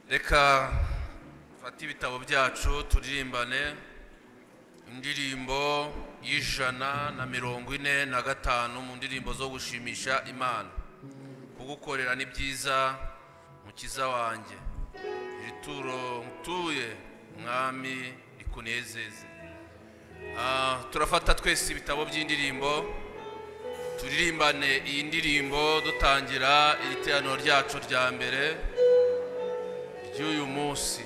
reka dufate ibitabo byacu turirimbane indirimbo y'ijana na mirongo ine na gatanu mu ndirimbo zo gushimisha imana kugukorera ni byiza mukiza wanjye iri turo ntuye mwami rikunezeze Ah, turafata twese ibitabo by'indirimbo turirimbane iyi ndirimbo dutangira igiteraniro ryacu rya mbere ry'uyu munsi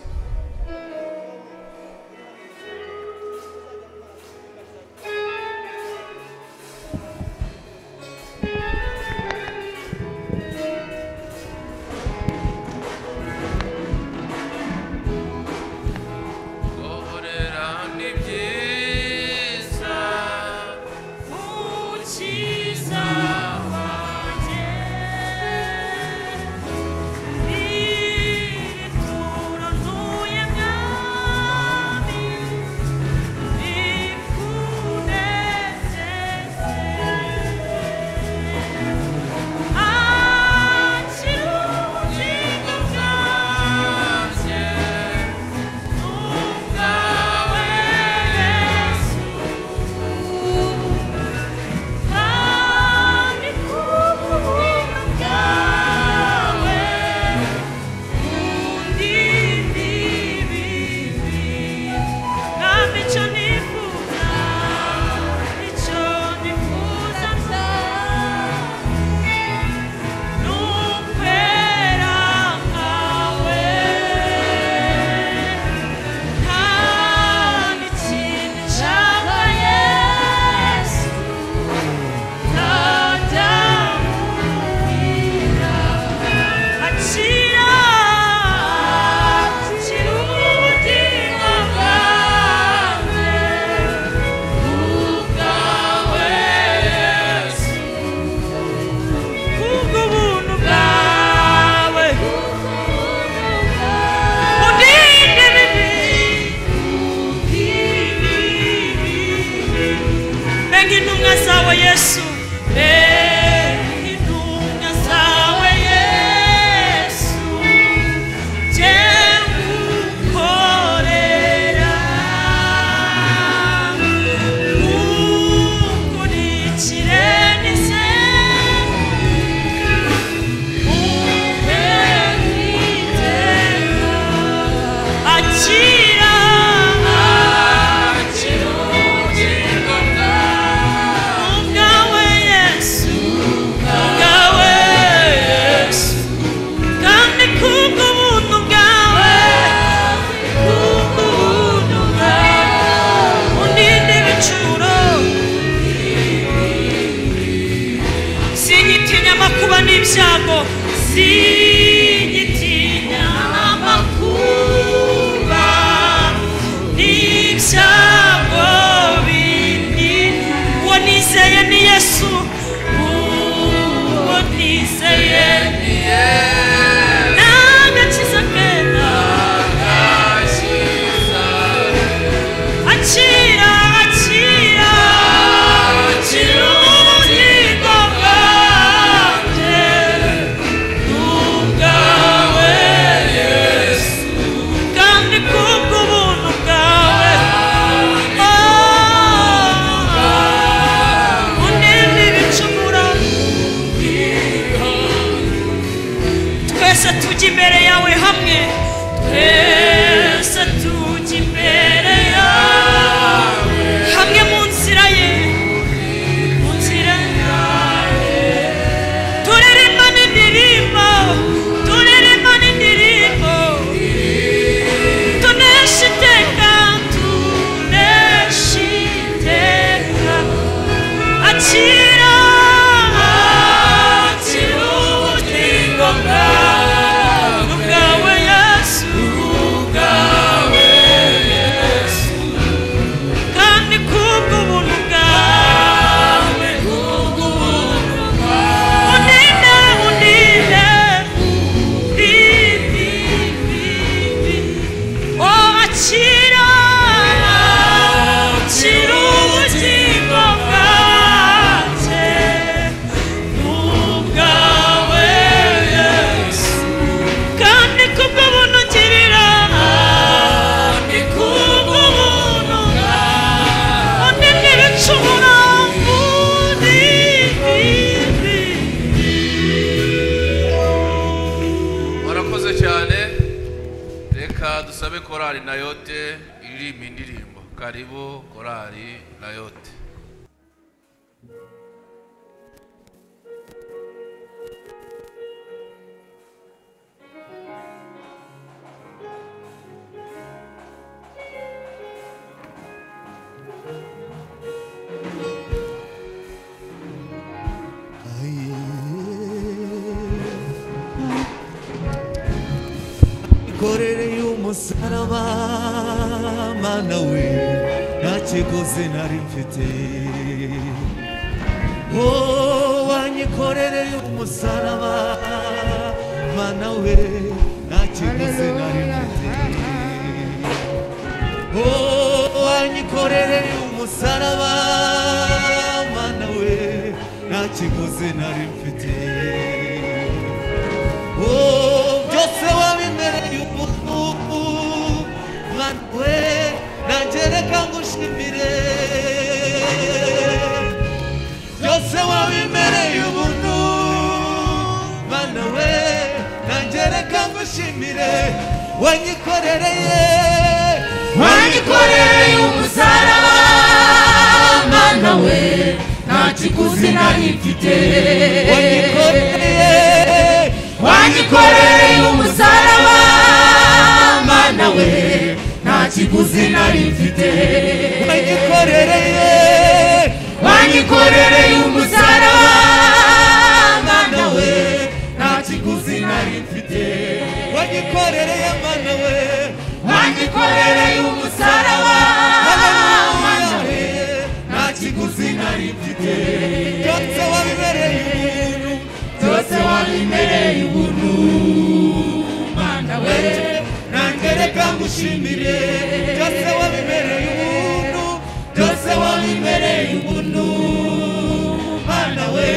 guhorera ni byiza Mukiza wanjye ituro ntuye mwami rikunezeze akira ubugingo bwanjye n'ubwawe Yesu kandi kubuntu bwawe undinde ibibi kandi icyo nifuza icyo nifuza nzawe ni ukwera kwawe kandi ikintu cyaba yesu Intumwa zawe Yesu Benga intumwa zawe Yesu Jyegukorera Nkukurikire n'isenga Umpe nkiteka Akira Akira ubugingo bwawe Ubwawe Yesu Ubwawe Yesu Kandi kubwo buntu bwawe Kubwo buntu bwawe Undinde ibicuro Singitinya amakuba n'ibyago Singitinya amakuba n'ibyago bindi Uwo nizeye ni Yesu Uwo nizeye ni Yesu N'agakiza keza Akira, akira, akira ubugingo bwanjye n'ubwawe Yesu kandi kubw'ubuntu bwawe oh, unenye ibicumuro twese tujya imbere yawe hamwe twese tujya imbere yawe hamwe mu nzira ye mu nzira yawe turirimba n'indirimbo turirimba n'indirimbo tunesha iteka tunesha iteka akira akira ubugingo bwawe bwawe yesu bwawe yesu kandi kubw'ubuntu bwawe kubw'ubuntu bwawe uninde uninde bibi bibi oh akira akira ubugingo bwawe korali nayote iririmba indirimbo karibu korali nayote korere y'umusaraba mana we nta kiguzi nari mfite Oh, wanyikorere y'umusaraba mana we nta kiguzi nari mfite Oh, wanyikorere umusaraba mana we nta kiguzi nari mfite Oh, byose wabimereye umuntu mana we nanjye reka ngushimire byose wabimereye ubuntu mana we nanjye reka ngushimire wanyikorereye wanyikoreye umusaraba mana we nta kiguzi nari mfite wanyikoreye wanyikoreye umusaraba mana we nta kiguzi nari mfite wanyikorereye wanyikoreye umusaraba mana we nta kiguzi nari mfite wanyikorereye mana we wanyikoreye umusaraba mana we haleluya nta kiguzi nari mfite byose wabimereye ubuntu byose wabimereye ubuntu mana we nanjye reka ngushimire byose wabimereye ubuntu byose wabimereye ubuntu mana we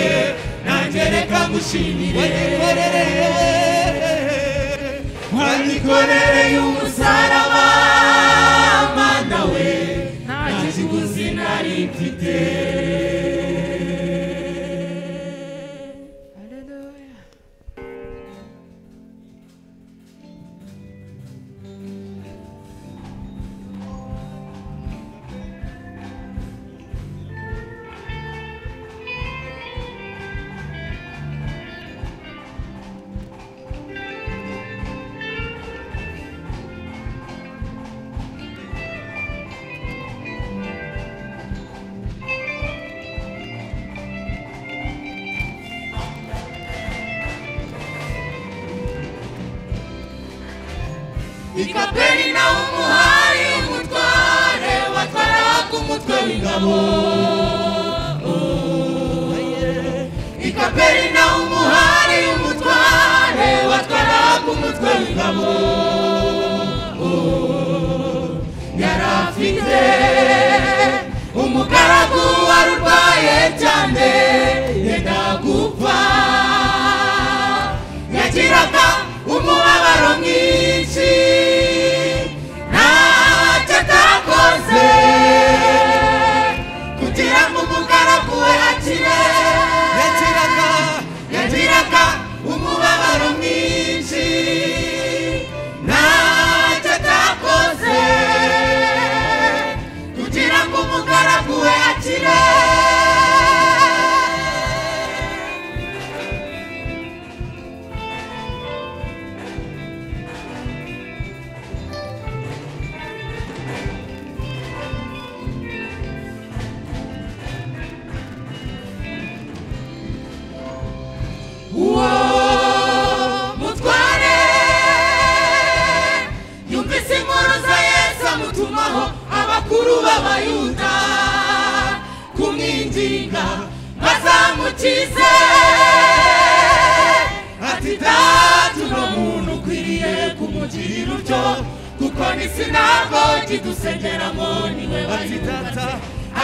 nanjye reka ngushimire wanyikorereye wanyikorereye umusaraba mana we nta nta kiguzi nari mfite i kaperinawumu umuhari umutware watwaraga umutwe w'ingabo i kaperinawumu umuhari umutware watwaraga umutwe w'ingabo yari afite umugaragu wari urwaye cyane yenda gupfa yagiraga umubabaro mwinshi ntacyo atakoze kugira ngo umugaragu we akire yakiraga yagiraga umubabaro mwinshi ntacyo atakoze kugira ngo umugaragu we akire uwo mutware yumvise inkuru za yesu amutumaho abakuru b'abayuda kumwinginga bazamukize ati datu no muntu ukwiriye kumugirira utyo kuko ni sinagogi dusengeramo niwe ati bayubatse tata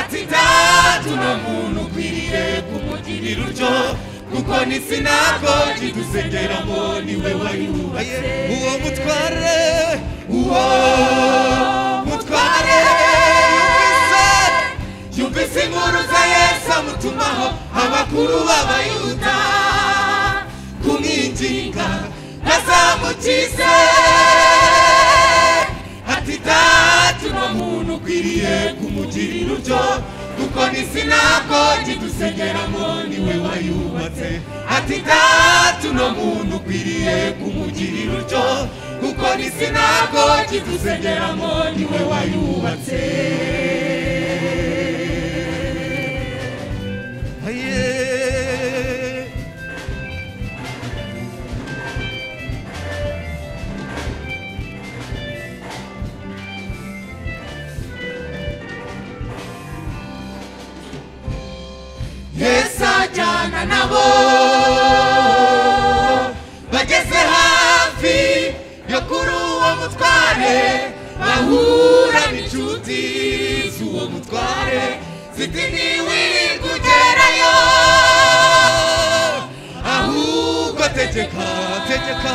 ati datu no muntu ukwiriye kumugirira utyo kuko ni sinagogi dusengeramo niwe wayubatse uwo mutware uwo mutware yumvise inkuru za yesu amutumaho abakuru b'abayuda kumwinginga bazamukize ati sinagogi dusengeramo niwe wayubatse ati data uno muntu ukwiriye kumugirira utyo kuko ni sinagogi dusengeramo niwe wayubatse Aye. yesu ajyana nabo bageze hafi yo kuri uwo mutware bahura n'inshuti z'uwo mutware ziti ntiwirirwe ugerayo ahubwo tegeka tegeka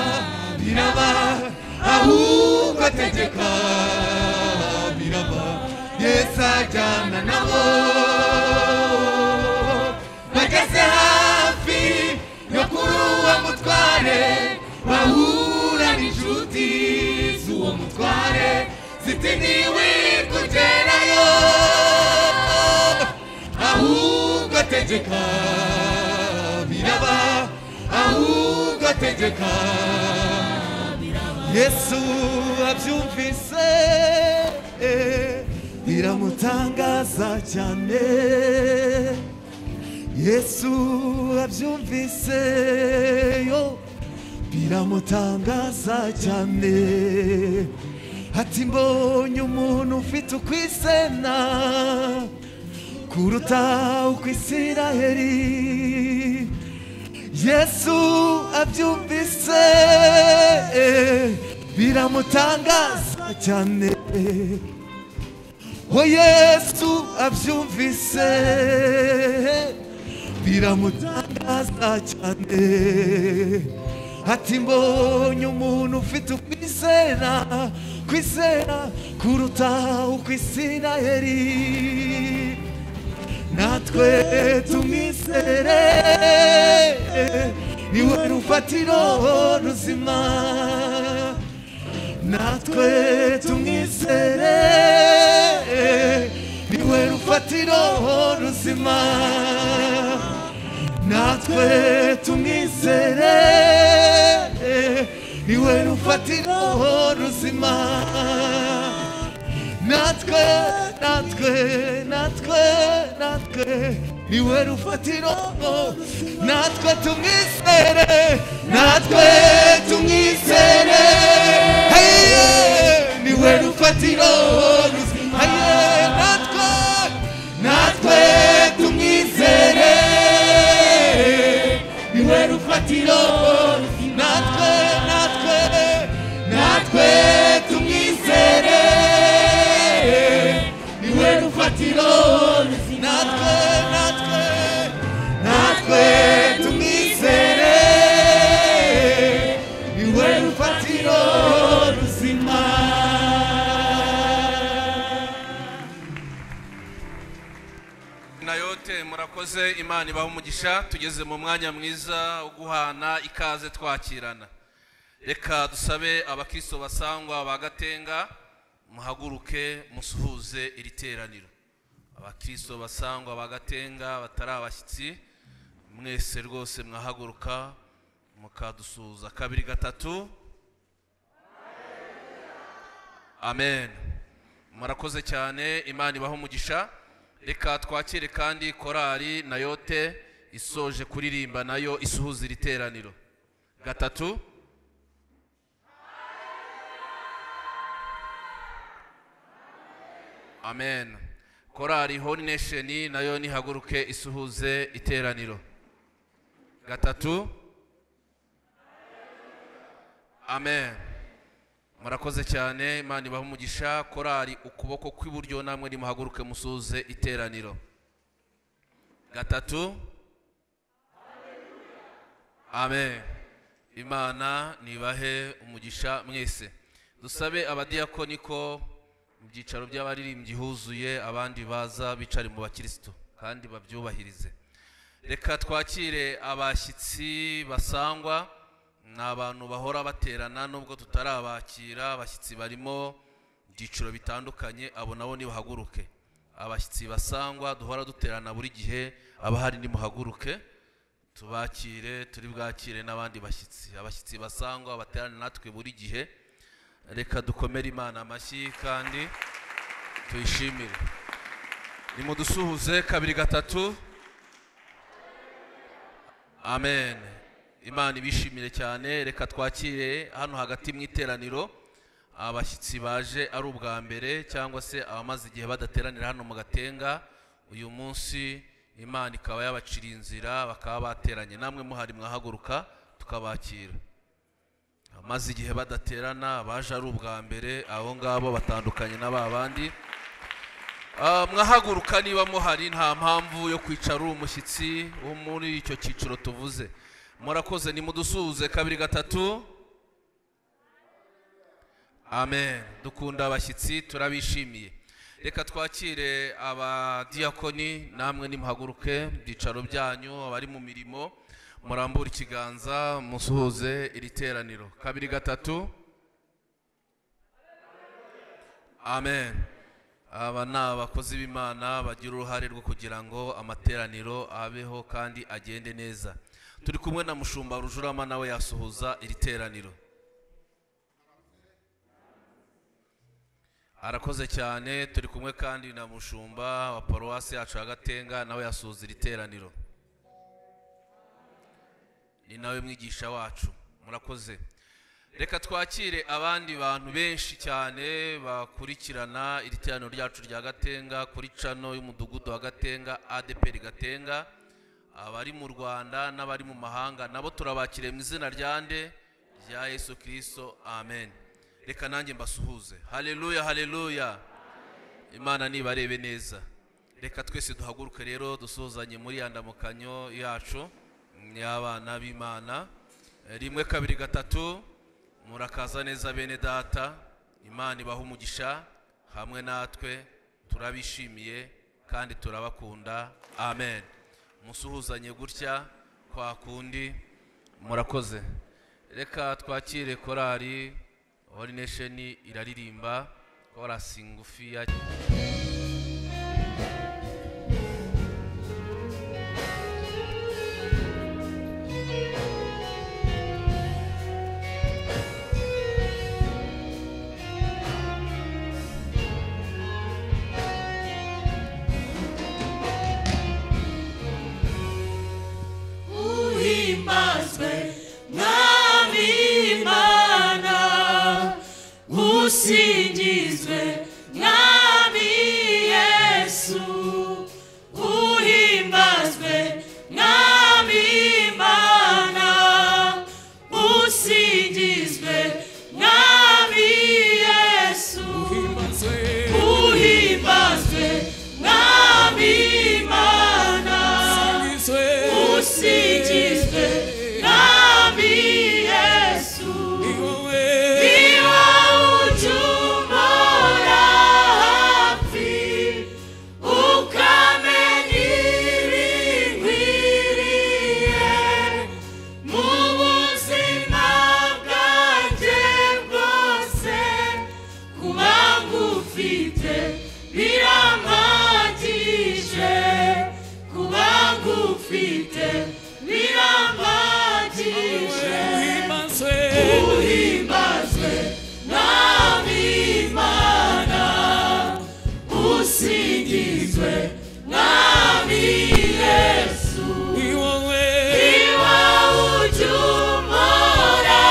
biraba ahubwo tegeka biraba yesu ajyana nabo bageze hafi yo kuri uwo mutware bahura n'inshuti z'uwo mutware ziti ntiwirwe ugerayo ahubwo tegeka biraba ahubwo tegeka yesu abyumvise biramutangaza cyane yesu abyumvise yo biramutangaza cyane ati mbonye umuntu ufite ukwisena kuruta ukwisiraheri yesu abyumvise biramutangaza cyane o yesu abyumvise biramutangaza cyane ati mbonye umuntu ufite ukwizera kwizera kuruta ukwisiraheri natwe tumwizere niwe rufatiro ruzima natwe tumwizere niwe rufatiro ruzima natwe tumwizere niwe rufatiro ruzima natwe natwe natwe natwe niwe rufatiro natwe tumwizere natwe tumwizere Haye, niwe rufatiro ruzima Haye, natwe natwe tumwizere niwe rufatiro natwe natwe natwe tumwizere niwe rufatiro natwe natwe natwe tumwizere niwe rufatiro ruzima na yote murakoze imana ibaha umugisha tugeze mu mwanya mwiza wo guhana ikaze twakirana reka dusabe abakristo basangwa ba gatenga muhaguruke musuhuze iri teraniro abakristo basangwa ba gatenga batari abashyitsi mwese rwose mwahaguruka mukadusuhuza kabiri gatatu amen murakoze cyane imana ibaha umugisha reka twakire kandi korali na yote isoje kuririmba nayo isuhuza iri teraniro gatatu amen korali honi nesheni nayo nihaguruke isuhuze iteraniro gatatu amen murakoze cyane imana ibaha umugisha korali ukuboko kw'iburyo namwe nimuhaguruke musuhuze iteraniro gatatu amen imana nibahe umugisha mwese dusabe abadiyakoni ko mu byicaro by'abaririmbyi huzuye abandi baza bicare mu bakirisitu kandi babyubahirize reka twakire abashyitsi basangwa ni abantu bahora baterana nubwo tutarabakira abashyitsi barimo ibyiciro bitandukanye abo nabo nibahaguruke abashyitsi basangwa duhora duterana buri gihe abahari nimuhaguruke tubakire turi bwakire n'abandi bashyitsi abashyitsi basangwa baterane natwe buri gihe reka dukomere imana amashyi kandi tuyishimire nimudusuhuze kabiri gatatu amen imana ibishimire cyane reka twakire hano hagati mu iteraniro abashyitsi baje ari ubwa mbere cyangwa se abamaze igihe badateranira hano mu gatenga uyu munsi imana ikaba yabacira inzira bakaba bateranye namwe muhari mwahaguruka tukabakira abamaze igihe badaterana baje ari ubwa mbere abo ngabo batandukanye na ba bandi Ah, mwahaguruka niba muhari nta mpamvu yo kwicara uri umushyitsi wo muri icyo cyiciro tuvuze murakoze nimudusuhuze kabiri gatatu amen dukunda abashyitsi turabishimiye reka twakire abadiyakoni namwe nimuhaguruke mu byicaro byanyu abari mu mirimo murambure ikiganza musuhuze iri teraniro kabiri gatatu amen aba ni abakozi b'imana bagira uruhare rwo kugira ngo amateraniro abeho kandi agende neza turi kumwe na mushumba rujurama nawe yasuhuza iri teraniro arakoze cyane turi kumwe kandi na mushumba wa paruwasi yacu ya gatenga nawe yasuhuza iri teraniro ni nawe mwigisha wacu murakoze reka twakire abandi bantu benshi cyane bakurikirana iri teraniro ryacu rya gatenga kuri cano y'umudugudu wa gatenga adeperi gatenga abari mu rwanda n'abari mu mahanga nabo turabakiriye mu izina rya nde rya yesu kirisito amen reka nanjye mbasuhuze hareruya hareruya imana nibarebe neza reka twese duhaguruke rero dusuhuzanye muri ya ndamukanyo yacu y'abana b'imana rimwe kabiri gatatu murakaza neza bene data imana ibaha umugisha hamwe natwe turabishimiye kandi turabakunda amen musuhuzanye gutya kwa kundi murakoze reka twakire korari Holy Nation iraririmba korasi ngufiya uhimbazwe mwami imana usingizwe mwami yesu uhimbazwe mwami imana usingizwe mwami yesu uhimbazwe mwami imana usigizwe nami yesu niba ucumura hafi ukamenya ibinkwiriye mu buzima bwanjye bwose kuba ngufite birampagije kuba ngufite birampagije uhimbazwe nami imana usingizwe nami yesu niba ucumura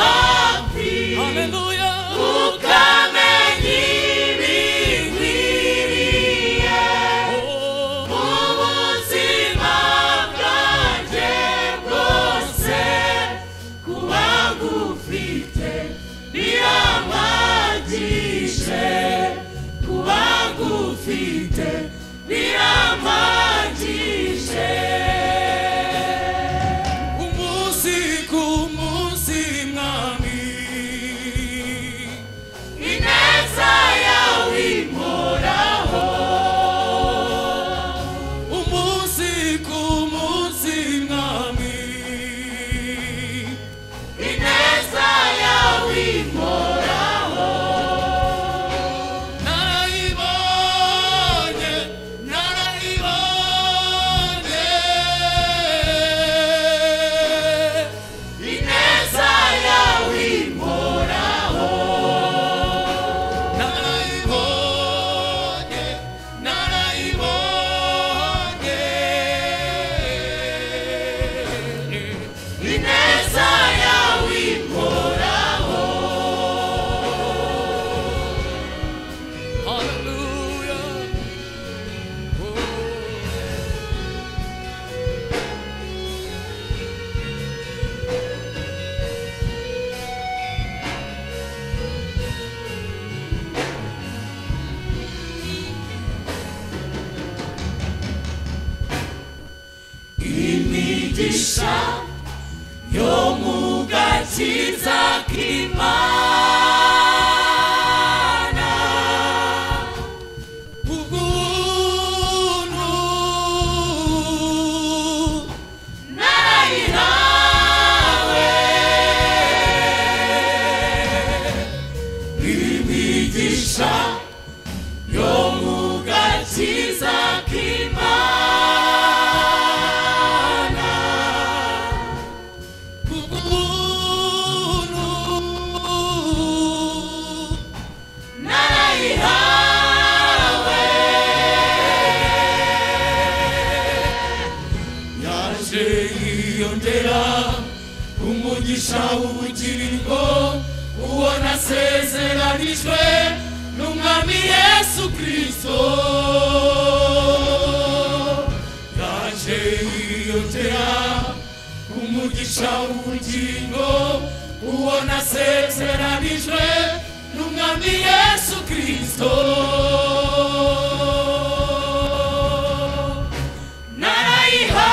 hafi ukamenya ibinkwiriye mu buzima bwanjye bwose kuba ngufite birampagije kuba ngufite birampagije Umunsi ku munsi mwami ineza yawe imporaho Umunsi ku munsi mwami ineza yawe imporaho Narayibonye imigisha yo mu gakiza k'imana ubuntu narayihawe imigisha yo mu gakiza k'imana ubuntu narayihawe yaje yiyongera umugisha w'ubugingo uwo nasezeranijwe n'umwami yesu kirisito yaje yiyongera umugisha w'ubugingo uwo nasezeranijwe n'umwami yesu kirisito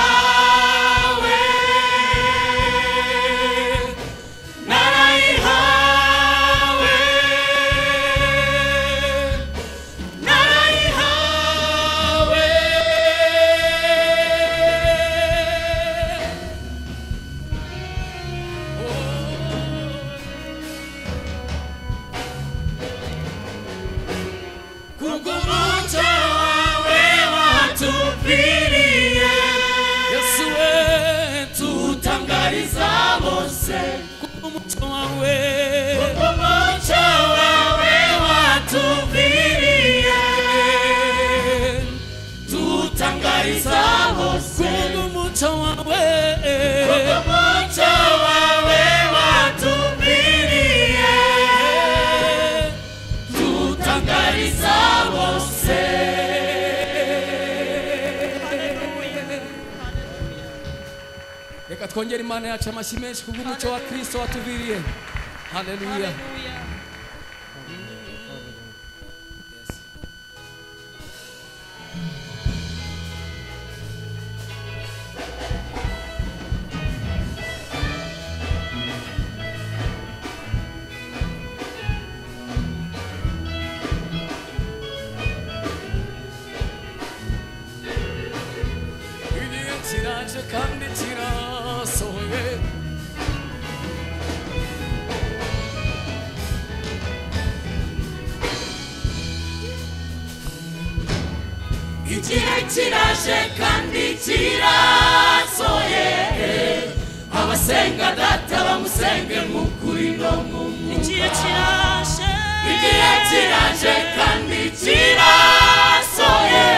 narayihawe narayihawe narayihawe kubw'umucyo wawe watupfiriye yesu we tutangariza bose kubw'umucyo wawe kubw'umucyo wawe watupfiriye tutangariza bose kubw'umucyo wawe kubw'umucyo wawe watupfiriye tutangariza bose reka twongere imana yacu amashyi menshi kubw'umuco wa kristo watuviriye haleluya igihe kiraje kandi kirasohoye igihe kiraje kandi kirasoye abasenga data bamusenge mu kuri no mu igihe kiraje igihe kiraje kandi kirasoye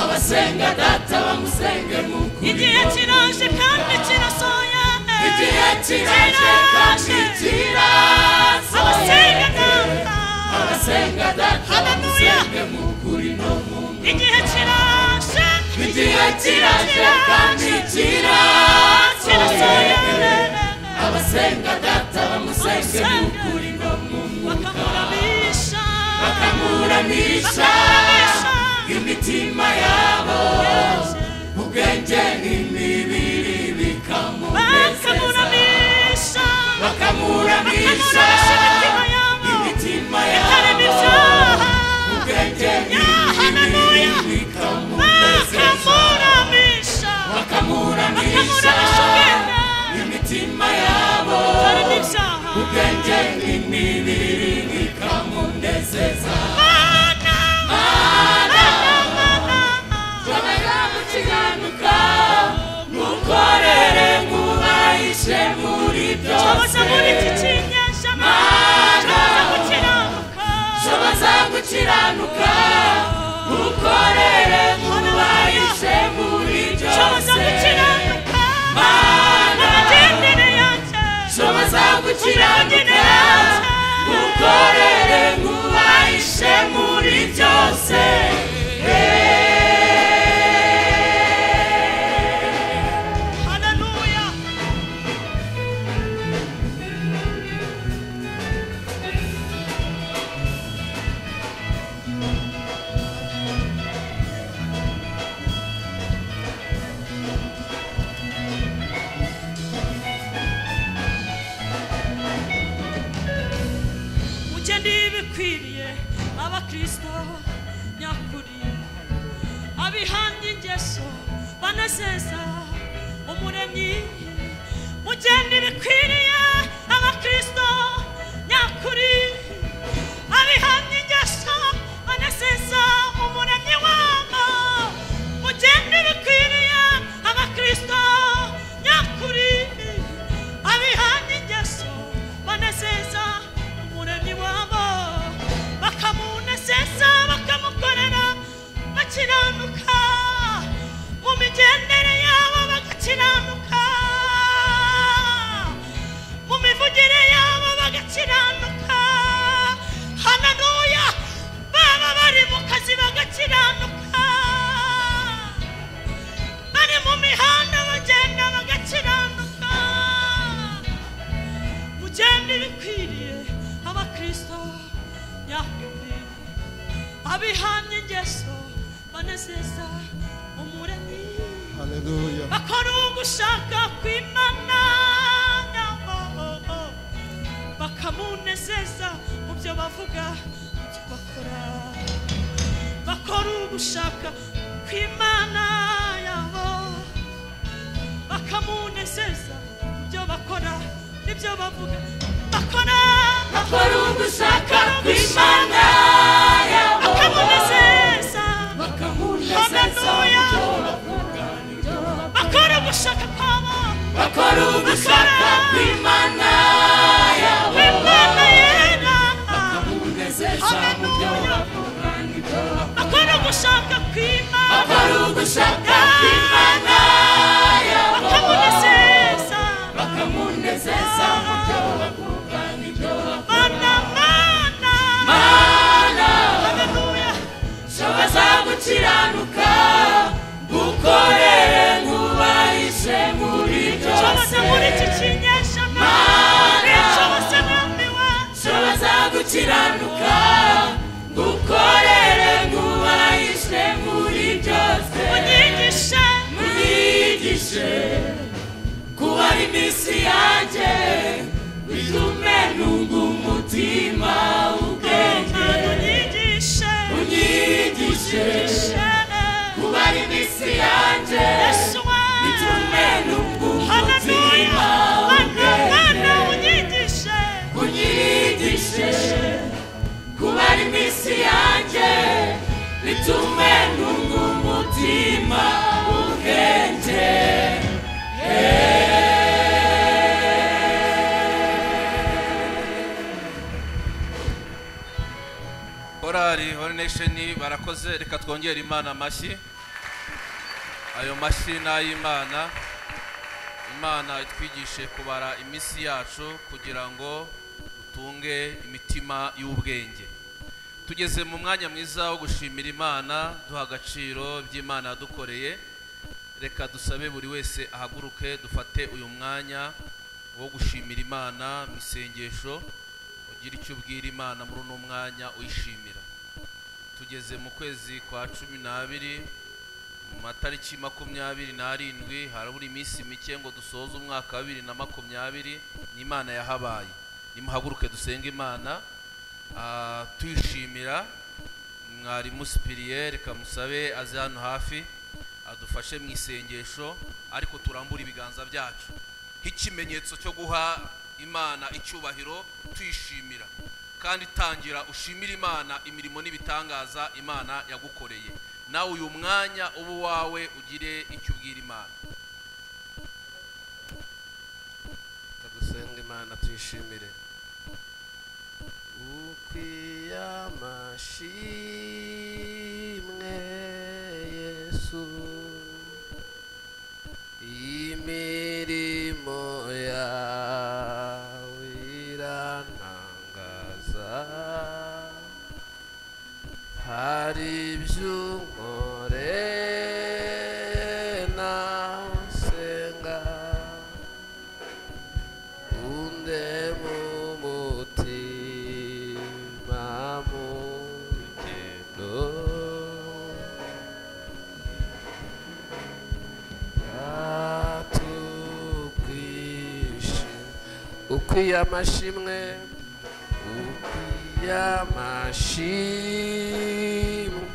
abasenga data bamusenge mu kuri Igihe kiraje kandi kirasoya igihe kiraje kandi kirasoye abasenga data abasenga data Haleluya. bamusenge mu kuri no mu igihe kiraje igihe kiraje kandi kirasoye kirasoya abasenga data bamusenge mu kuri no mu bakamuramisha bakamuranisha imitima yabo ubwenge n'imibiri bikamunezeza bakamuramisha bakamuranisha bakamuramisha imitima yabo imitima ikarema yabo ibyaha ubwenge Ya, n'imibiri haleluya. bikamunezeza bakamuramisha bakamuranisha bakamuramisha ubwenge imitima yabo ikarema ibyaha ubwenge n'imibiri bikamunezeza Mana, komeza gukizanuka mukorere mubahishe muri byose shoboza muri iki kinyejana Mana. shoboza gukiranuka shoboza gukiranuka mukorere mubahishe muri shoboza byose gukiranuka Mana. n'amagendere yanjye shoboza n'amagendere gukiranuka yanjye mukorere mubahishe muri byose haleluya bikwiriye abakristo nyakuri abihanga ingeso banezeza umuremyi mugende bikwiriye abakristo nyakuri abihanga ingeso banezeza umuremyi wabo mugende bikwiriye abakristo nyakuri abihanga ingeso banezeza umuremyi wabo bakamunezeza bakamukorera bakiranuka mu migendere yabo bagakiranuka mu mivugire yabo bagakiranuka hananuya baba bari mu kazi bagakiranuka bari mu mihanda bagenda bagakiranuka mugende bikwiriye abakristo nyakuri abihamye ingeso banezeza umuremyi Hallelujah. bakora ugushaka kw'imana nyabo bakamunezeza mu byo bavuga mu byo bakora bakora ugushaka kw'imana yabo bakamunezeza mu byo bakora n'ibyo bavuga bakora bakora ugushaka kw'imana yabo bakamunezeza bakamunezeza haleluya bakora ugushaka kwabo bakora ugushaka kw'imana yabo kw'imana yera bakamunezeza mu byo bavuga n'ibyo bakora bakora ugushaka kw'imana bakora ugushaka kw'imana yabo bakamunezeza bakamunezeza mu byo bavuga n'ibyo bakora mana mana haleluya shoboza gukiranuka gukorere nkubahishe muri cyose byose muri iki kinyejana n'icyose mwamiwe shoboza gukiranuka gukorere nkubahishe muri byose unyigishe munyigishe kuba ari iminsi yanjye bitume nunga umutima ubwenge mana unyigishe unyigishe unyigishe kuba ari iminsi yanjye yesu bitume wawe nunga haleluya umutima mana mana ubwenge unyigishe unyigishe kuba ari iminsi yanjye bitume nunga umutima ubwenge korari hori nesheni barakoze reka twongere imana amashyi ayo mashyi ni ay'imana imana itwigishe kubara iminsi yacu kugira ngo dutunge imitima y'ubwenge tugeze mu mwanya mwiza wo gushimira imana duha agaciro by'imana yadukoreye reka dusabe buri wese ahaguruke dufate uyu mwanya wo gushimira imana mu isengesho ugira icyo ubwira imana muri uno mwanya uyishimira tugeze mu kwezi kwa cumi n'abiri mu matariki makumyabiri n'arindwi harabura iminsi mike ngo dusoze umwaka wa bibiri na makumyabiri n'imana yahabaye nimuhaguruke dusenga imana ah, tuyishimira mwarimu sipiriyeri kamusabe aze hano hafi adufashe mu isengesho ariko turambure ibiganza byacu nk'ikimenyetso cyo guha imana icyubahiro tuyishimira kandi tangira ushimira imana imirimo n'ibitangaza imana yagukoreye nawe uyu mwanya uba uwawe ugire icyo ubwira imana tugusenga imana tuyishimire ukwiye amashimwe yesu imirimo yawe irantangaza hari iby'unkore nawe nsenga unde mumutima mugendo ukwiye amashimwe ukwiye y'amashimwe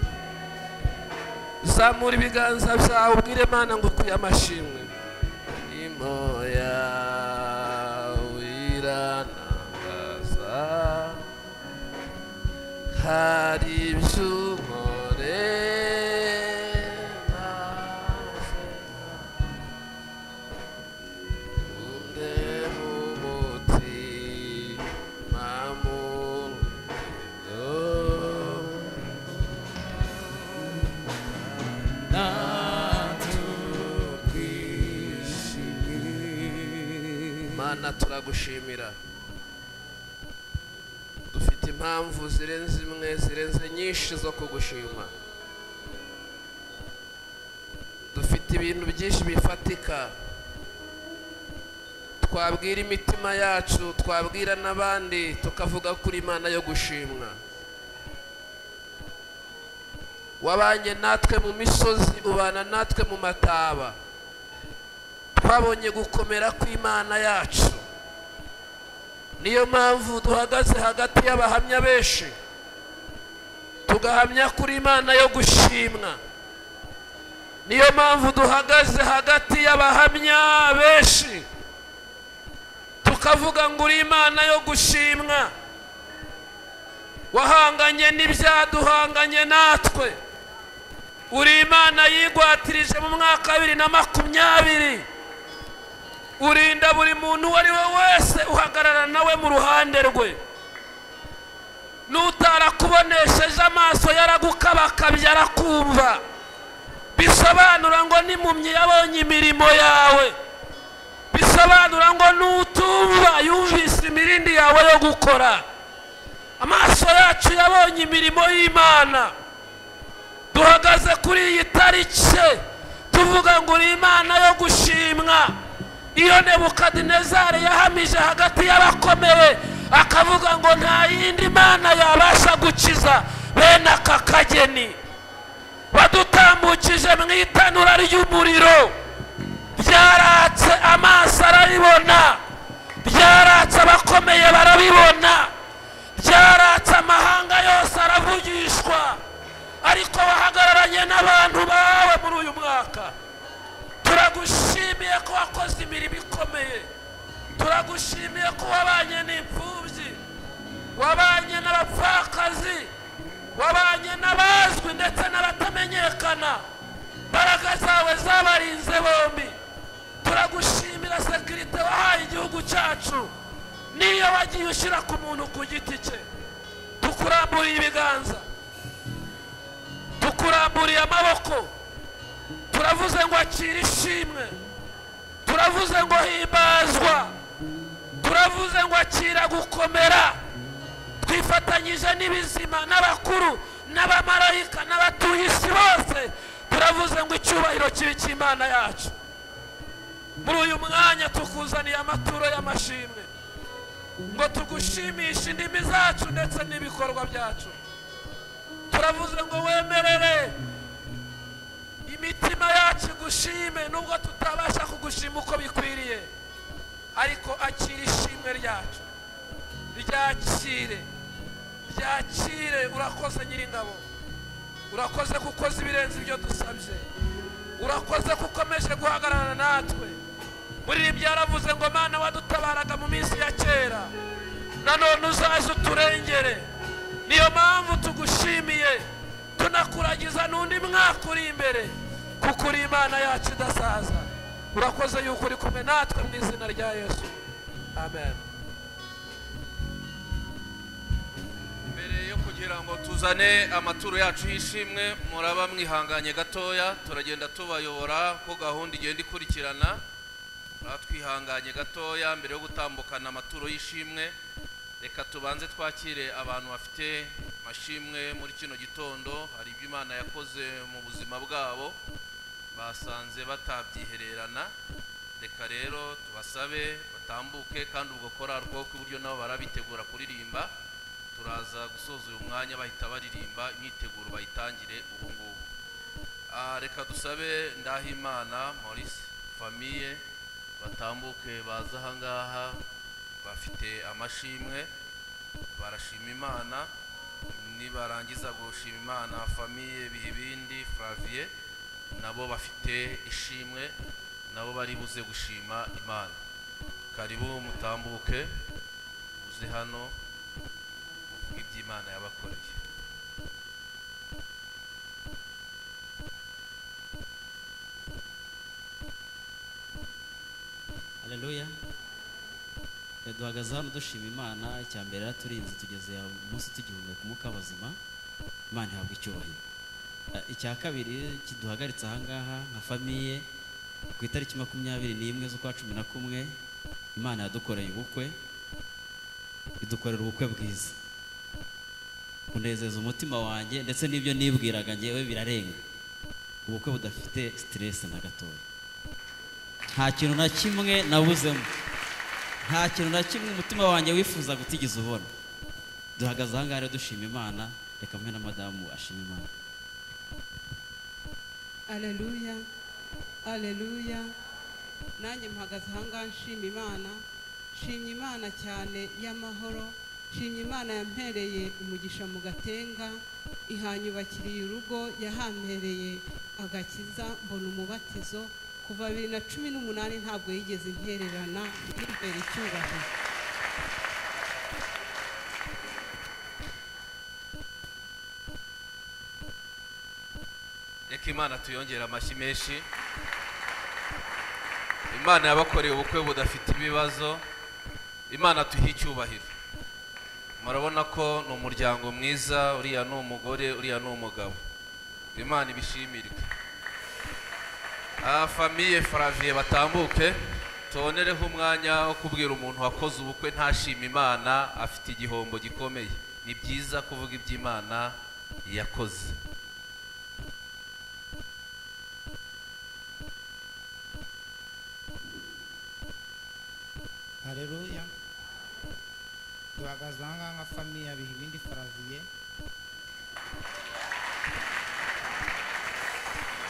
zamura ibiganza byawe ubwire mana ngukuye amashimwe imoya wiranangaza hari ibyo nkorera mana turagushimira dufite impamvu zirenze imwe zirenze nyinshi zo kugushima dufite ibintu byinshi bifatika twabwira imitima yacu twabwira n'abandi tukavuga ko uri imana yo gushimwa wabanye natwe mu misozi ubana natwe mu mataba twabonye gukomera kw'imana yacu niyo mpamvu duhagaze hagati y'abahamya benshi tugahamya kuri imana yo gushimwa niyo mpamvu duhagaze hagati y'abahamya benshi tukavuga ngo uri imana yo gushimwa wahanganye n'ibyaduhanganye natwe uri imana yigwatirije mu mwaka wa bibiri na makumyabiri urinda buri muntu uwo ari we wese uhagarara nawe mu ruhande rwe n'utarakubonesheje amaso yaragukabakabye arakumva bisobanura ngo n'impumyi yabonye imirimo yawe bisobanura ngo n'utumva yumvise imirindi yawe yo gukora amaso yacu yabonye imirimo y'imana duhagaze kuri iyi tariki tuvuga ngo uri imana yo gushimwa iyo nebukadinezari yahamije hagati y'abakomeye akavuga ngo nta yindi mana yabasha gukiza bene aka kageni badutambukije mu itanura ry'umuriro byaratse amaso arabibona byaratse abakomeye barabibona byaratse amahanga yose aravugishwa ariko wahagararanye n'abantu bawe muri uyu mwaka turagushimiye ko wakoze imirimo ikomeye turagushimiye ko wabanye n'imfubyi wabanye n'abapfakazi wabanye n'abazwi ndetse n'abatamenyekana imbaraga zawe zabarinze bombi turagushimira sekirite wahaye igihugu cyacu niyo wagiye ushyira ku muntu ku giti cye tukuramburiye ibiganza tukuramburiye amaboko turavuze ngo akira ishimwe turavuze ngo himbazwa turavuze ngo akira gukomera twifatanyije n'ibizima n'abakuru n'abamarayika n'abatuye isi bose turavuze ngo icyubahiro kibe cy'imana yacu muri uyu mwanya tukuzaniye amaturo y'amashimwe ngo tugushimishe indimi zacu ndetse n'ibikorwa byacu turavuze ngo wemerere imitima yacu igushime nubwo tutabasha kugushima uko bikwiriye ariko akira ishimwe ryacu ryakire ryakire urakoze nyiringabo urakoze ko ukoze ibirenze ibyo dusabye urakoze ko ukomeje guhagarara natwe buriya byaravuze ngo mana wadutabaraga mu minsi ya kera nanone uzaze uturengere niyo mpamvu tugushimiye tunakuragiza n'undi mwaka uri imbere kuko uri imana yacu idasaza urakoze yuko uri kumwe natwe mu izina rya yesu amen mbere yo kugira ngo tuzane amaturo yacu y'ishimwe muraba mwihanganye gatoya turagenda tubayobora ko gahunda igenda ikurikirana muraba twihanganye gatoya mbere yo gutambukana amaturo y'ishimwe reka tubanze twakire abantu bafite amashimwe muri kino gitondo hari ibyo imana yakoze mu buzima bwabo basanze batabyihererana reka rero tubasabe batambuke kandi ubwo korari bwo kuburyo nabo barabitegura kuririmba turaza gusoza uyu mwanya bahita baririmba imyiteguro bayitangire ubu ngubu Ah, reka dusabe ndahimana maurice famiye batambuke baza aha ngaha bafite amashimwe barashima imana nibarangiza gushima imana famiye bihibindi flavier nabo bafite ishimwe nabo bari buze gushima imana karibu mutambuke uze hano muvuge iby'imana yabakoreye haleluya Eh, duhagaze hano dushima imana icya mbere yaraturinze tugeze munsi tugihumeka umwuka w'abazima imana ihabwa icyubahiro Eh, icya kabiri kiduhagaritse ahangaha nka famiye ku itariki makumyabiri n'imwe z'ukwa cumi na kumwe imana yadukoreye ubukwe idukorera ubukwe bwiza unezeza umutima wanjye ndetse n'ibyo nibwiraga ngewe birarenga ubukwe budafite siteresi na gatoya nta kintu na kimwe nabuzemo nta kintu na kimwe umutima wanjye wifuza gutigeze ubona duhagaze ahangaha rero dushima imana reka mwe na madamu ashima imana aleluya aleluya nanjye mpagaze ahangaha nshima imana nshimye imana cyane y'amahoro nshimye imana yampereye umugisha mu gatenga ihanyubakiriye urugo yahampereye agakiza mbona umubatizo kuva bibiri na cumi n'umunani ntabwo yigeze intererana y'imbere icyubahiro reka imana tuyongere amashyi menshi imana yabakoreye ubukwe budafite ibibazo imana tuhe icyubahiro murabona ko ni umuryango mwiza uriya ni umugore uriya ni umugabo imana ibishimirwe aha famiye faraviye batambuke tubonereho umwanya wo kubwira umuntu wakoze ubukwe ntashima imana afite igihombo gikomeye ni byiza kuvuga iby'imana yakoze haleluya duhagaze ahangaha nka famiye biha ibindi faraviye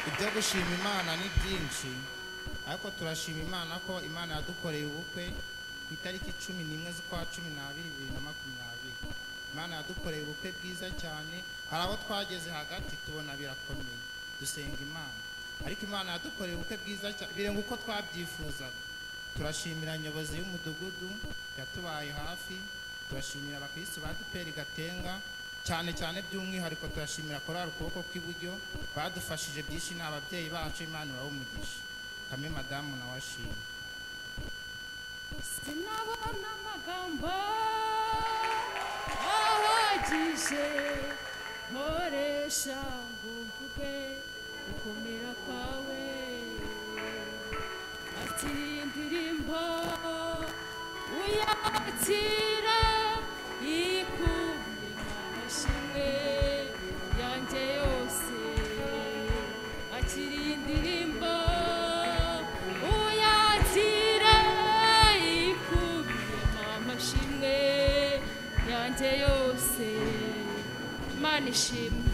ibyo gushima imana ni byinshi ariko turashima imana ko imana yadukoreye ubukwe ku itariki cumi n'imwe z'ukwa cumi n'abiri bibiri na makumyabiri imana yadukoreye ubukwe bwiza cyane hari abo twageze hagati tubona birakomeye dusenga imana ariko imana yadukoreye ubukwe bwiza cyane birenga uko twabyifuzaga turashimira nyobozi y'umudugudu yatubaye hafi turashimira abakirisitu badupera igatenga cyane cyane by'umwihariko turashimira korari ukuboko kw'iburyo badufashije byinshi ni ababyeyi bacu imana umugisha kame madamu nawe ashima sinabona amagambo ahagije nkoresha ngo mvuge gukomera kwawe ati indirimbo uyakira ikunde amashimwe yanjye yose akiri indirimbo uyakira ikunde amashimwe yanjye yose mana ishimwe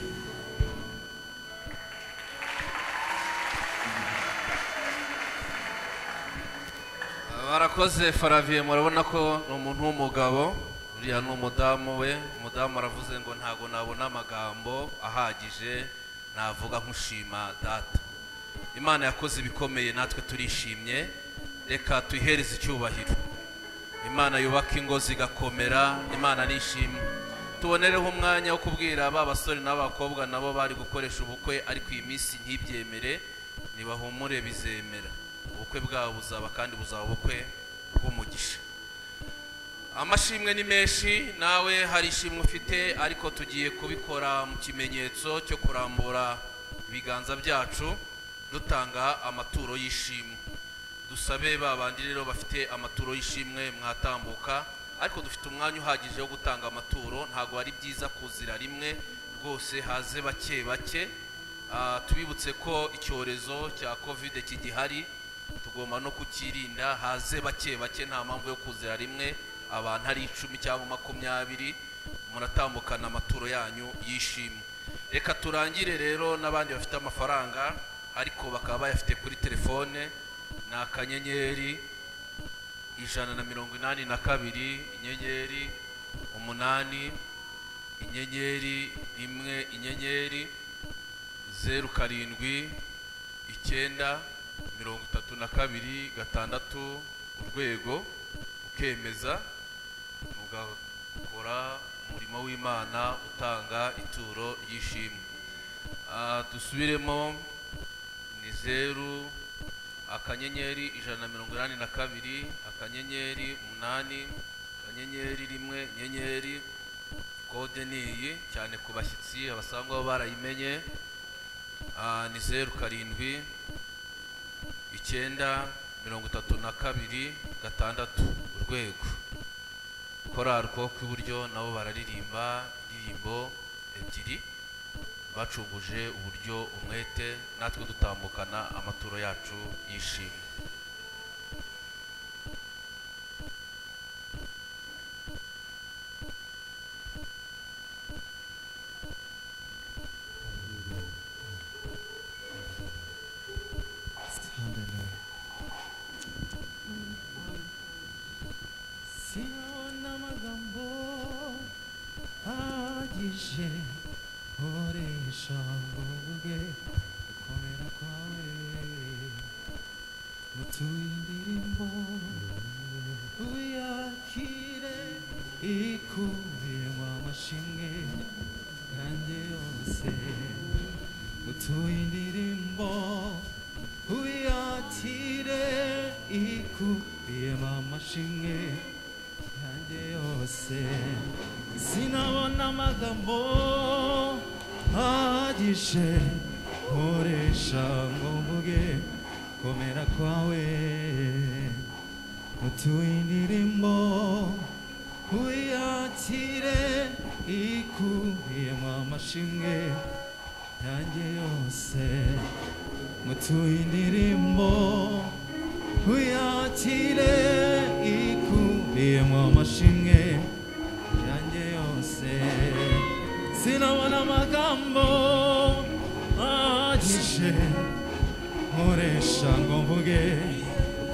barakoze faraviye murabona ko ni umuntu w'umugabo uriya ni umudamu we umudamu aravuze ngo ntabwo nabona amagambo ahagije navuga nk'ushima data imana yakoze ibikomeye natwe turishimye reka tuyihereze icyubahiro imana yubaka ingo zigakomera imana nishimwe tubonereho umwanya wo kubwira ba basore n'abakobwa nabo bari gukoresha ubukwe ariko iyi minsi ntibyemere ntibahumure bizemera ubukwe bwabo buzaba kandi buzaba ubukwe bw'umugisha amashimwe ni menshi nawe hari ishimwe ufite ariko tugiye kubikora mu kimenyetso cyo kurambura ibiganza byacu dutanga amaturo y'ishimwe dusabe ba bandi rero bafite amaturo y'ishimwe mwatambuka ariko dufite umwanya uhagije wo gutanga amaturo ntabwo ari byiza kuzira rimwe rwose haze bake bake Ah, tubibutse ko icyorezo cya kovide kigihari tugomba no kukirinda haze bake bake nta mpamvu yo kuzira rimwe abantu ari icumi cyangwa makumyabiri muratambukana amaturo yanyu yishimwe reka turangire rero n'abandi bafite amafaranga ariko bakaba bayafite kuri telefone ni akanyenyeri ijana na mirongo inani na kabiri inyenyeri umunani inyenyeri rimwe inyenyeri zeru karindwi icyenda mirongo itatu na kabiri gatandatu urwego ukemeza ugakora umurimo w'imana utanga ituro ry'ishimwe Ah, dusubiremo ni zeru akanyenyeri ijana na mirongo inani na kabiri akanyenyeri umunani akanyenyeri rimwe inyenyeri kode ni iyi cyane ku bashyitsi abasangwa bo barayimenye Ah, ni zeru karindwi icyenda mirongo itatu na kabiri gatandatu urwego korari ko kw'iburyo nabo bararirimba indirimbo ebyiri bacunguje uburyo umwete natwe dutambukana amaturo yacu yishimye Siona amagambo ahagije nkoresha ngo mvuge gukomera kwawe mutuye indirimbo uyakire ikubiyemo amashimwe yanjye yose mutuye indirimbo uyakire ikubiyemo amashimwe yanjye yose sinabona amagambo ahagije nkoresha ngo mvuge komera kwawe mutuye indirimbo uyakire ikubiyemo amashimwe yanjye yose mutuye indirimbo uyakire ikubiyemo amashimwe yanjye yose sinabona amagambo ahagije nkoresha ngo mvuge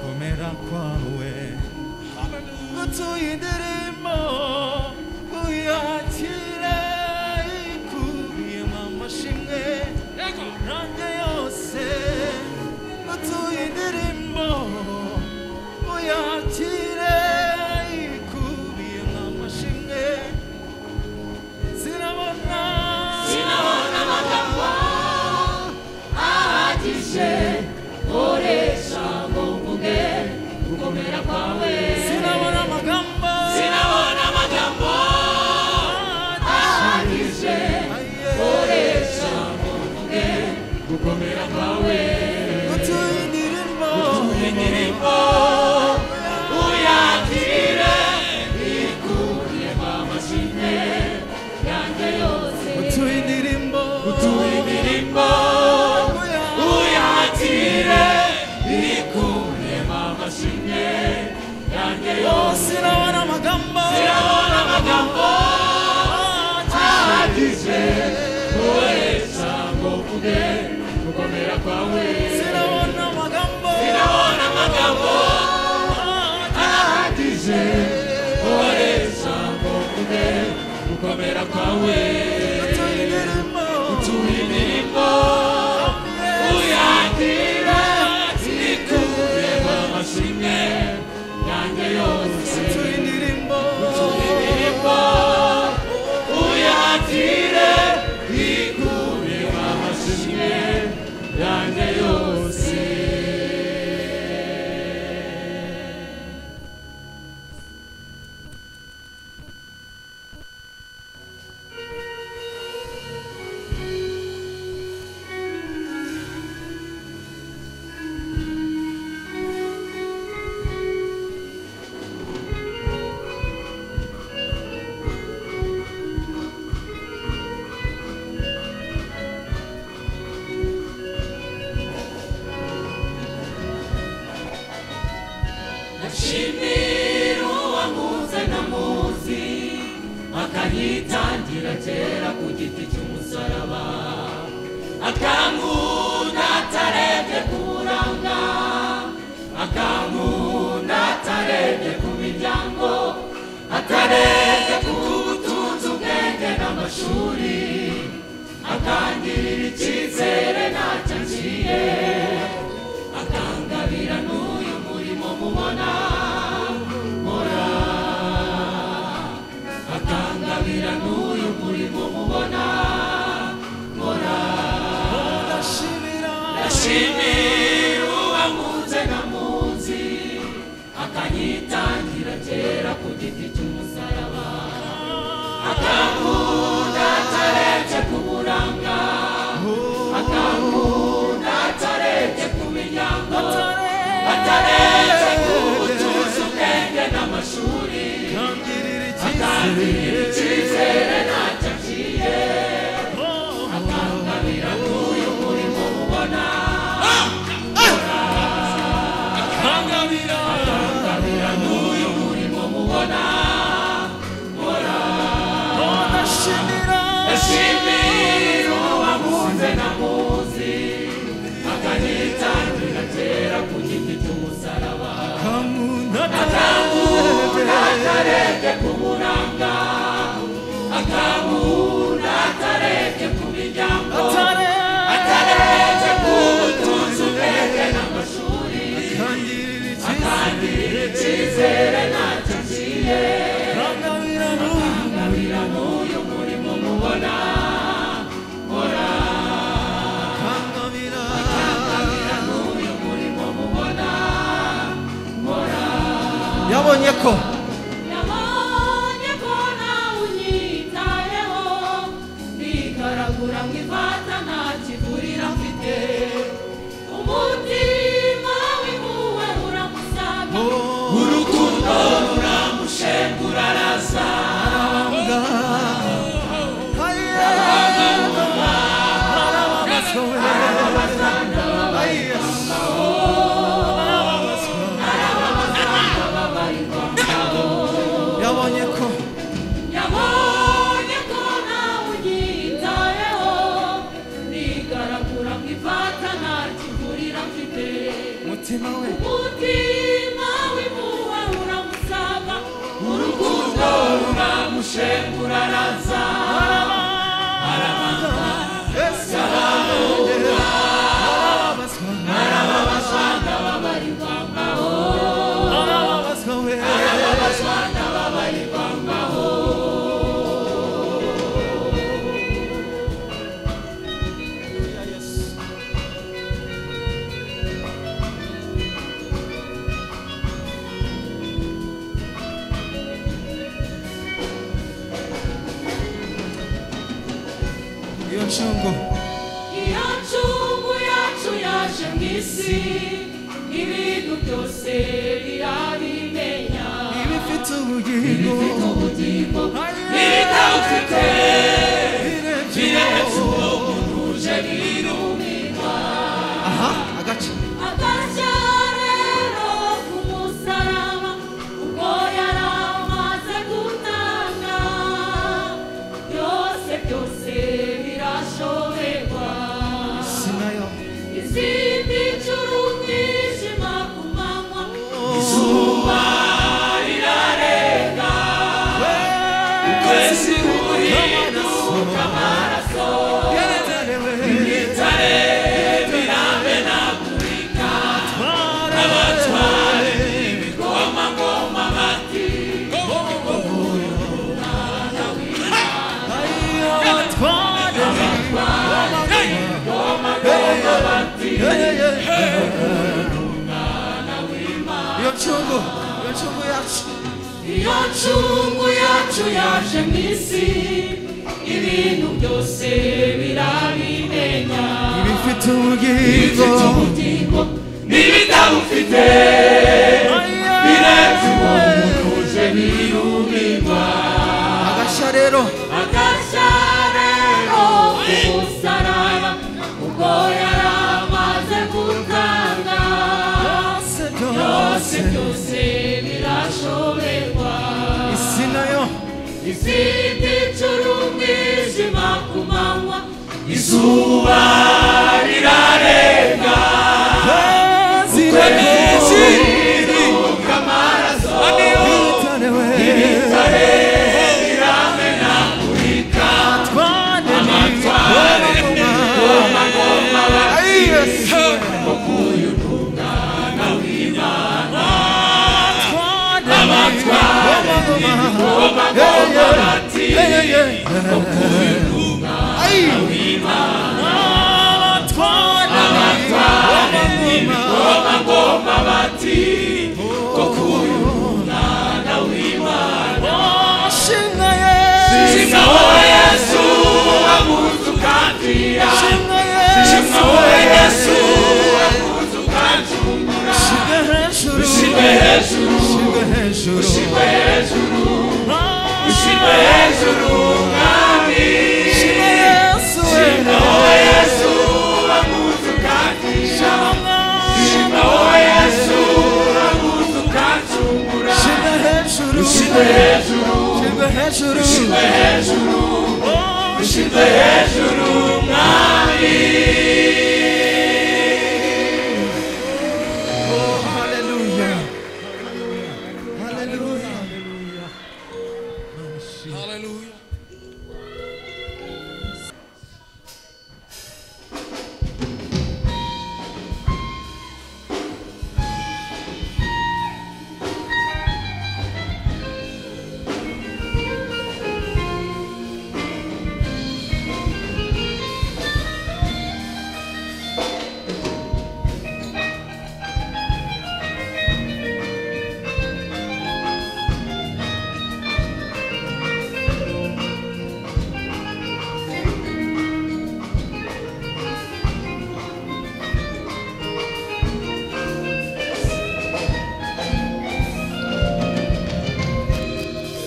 gukomera kwawe mutuye indirimbo uyakire ikubiyemo amashimwe yanjye yose mutuye indirimbo uyakire ikubiyemo amashimwe sinabona Sinabona amagambo ahagije nkoresha ngo mvuge gukomera kwawe sinabona amagambo sinabona amagambo ahagije nkoresha ngo mvuge gukomera kwawe gutuye indirimbo gutuye indirimbo uyakire ikubiyemo amashimwe yanjye yose gutuye indirimbo gutuye indirimbo uyakire ikubiyemo amashimwe yanjye yose sinabona amagambo sinabona amagambo ahagije koresha ngo mvuge gukomera kwawe sinabona amagambo sinabona amagambo ahagije koresha ngo mvuge gukomera kwawe utuye indirimbo uyakira ikubiyemo amashimwe yanjye yose utuye indirimbo utuye indirimbo uyakire ikubiyemo amashimwe yanjye yose ashimira uwamuze ntamuzi akayitangira kera ku giti cy'umusaraba akankunda atarebye ku buranga akankunda atarebye ku miryango atarebye ku ishuri akangirira icyizere ntacyo aciye akangabira n'uyu murimo mubona nkora akangabira n'uyu murimo mubona nkora ndashimira uwankunze ntamuzi akanyitangira kera ku giti cy'umusaraba akankunda atarebye ku buranga akankunda atarebye ku miryango atarebye ku butuzi ubwenge n'amashuri akangirira icyizere ntacyo aciye akangabira n'uyu murimo mubona akangabira akangabira n'uyu murimo mubona ndashimira uwamuze namuzi akanitangira kera ku giti cy'umusaraba akamunda atarebye ku buranga akamunda atarebye ku miryango atarebye ku butunzi ubwenge n'amashuri akangirira icyizere ntacyo aciye akangabira n'uyu murimo mubona nkora akangabira n'uyu murimo mubona nkora yabonye ko yabonye ko nawe unyitayeho ntigaragura mu ivata nta kivurira afite umutima w'impuhwe uramusaga urukundo ruramushenga uraraza yabonye ko yabonye ko nawe unyitayeho ntigaragura mu ivata nta kivurira afite mutima we umutima w'impuhwe uramusaba urukundo ruramushengura araza iyo ncungu iyo ncungu yacu yaje mu isi ibintu byose birabimenya ibifite ubugingo n'ibitawufite birebye uwo muntu uje birumirwa aha agace agashya rero ku musaraba ubwo yari amaze gutanga byose byose birashoberwa sinayo izindi ncuru umwijima ku manywa izuba rirarenga ukwezi guhinduka amaraso ibitare biramenagurika abatware ibigoma ngoma bati iyo ncungu iyo ncungu yacu iyo ncungu yacu yaje mu isi ibintu byose birabimenya ibifite ubugingo n'ibitawufite biretse uwo muntu uje birumirwa agashya rero agashya rero umusaraba ubwo yari amaze gutanga byose byose birashoberwa isi nayo izindi ncuru umwijima ku manywa izuba rirarenga ukwezi guhinduka amaraso ibitare biramenagurika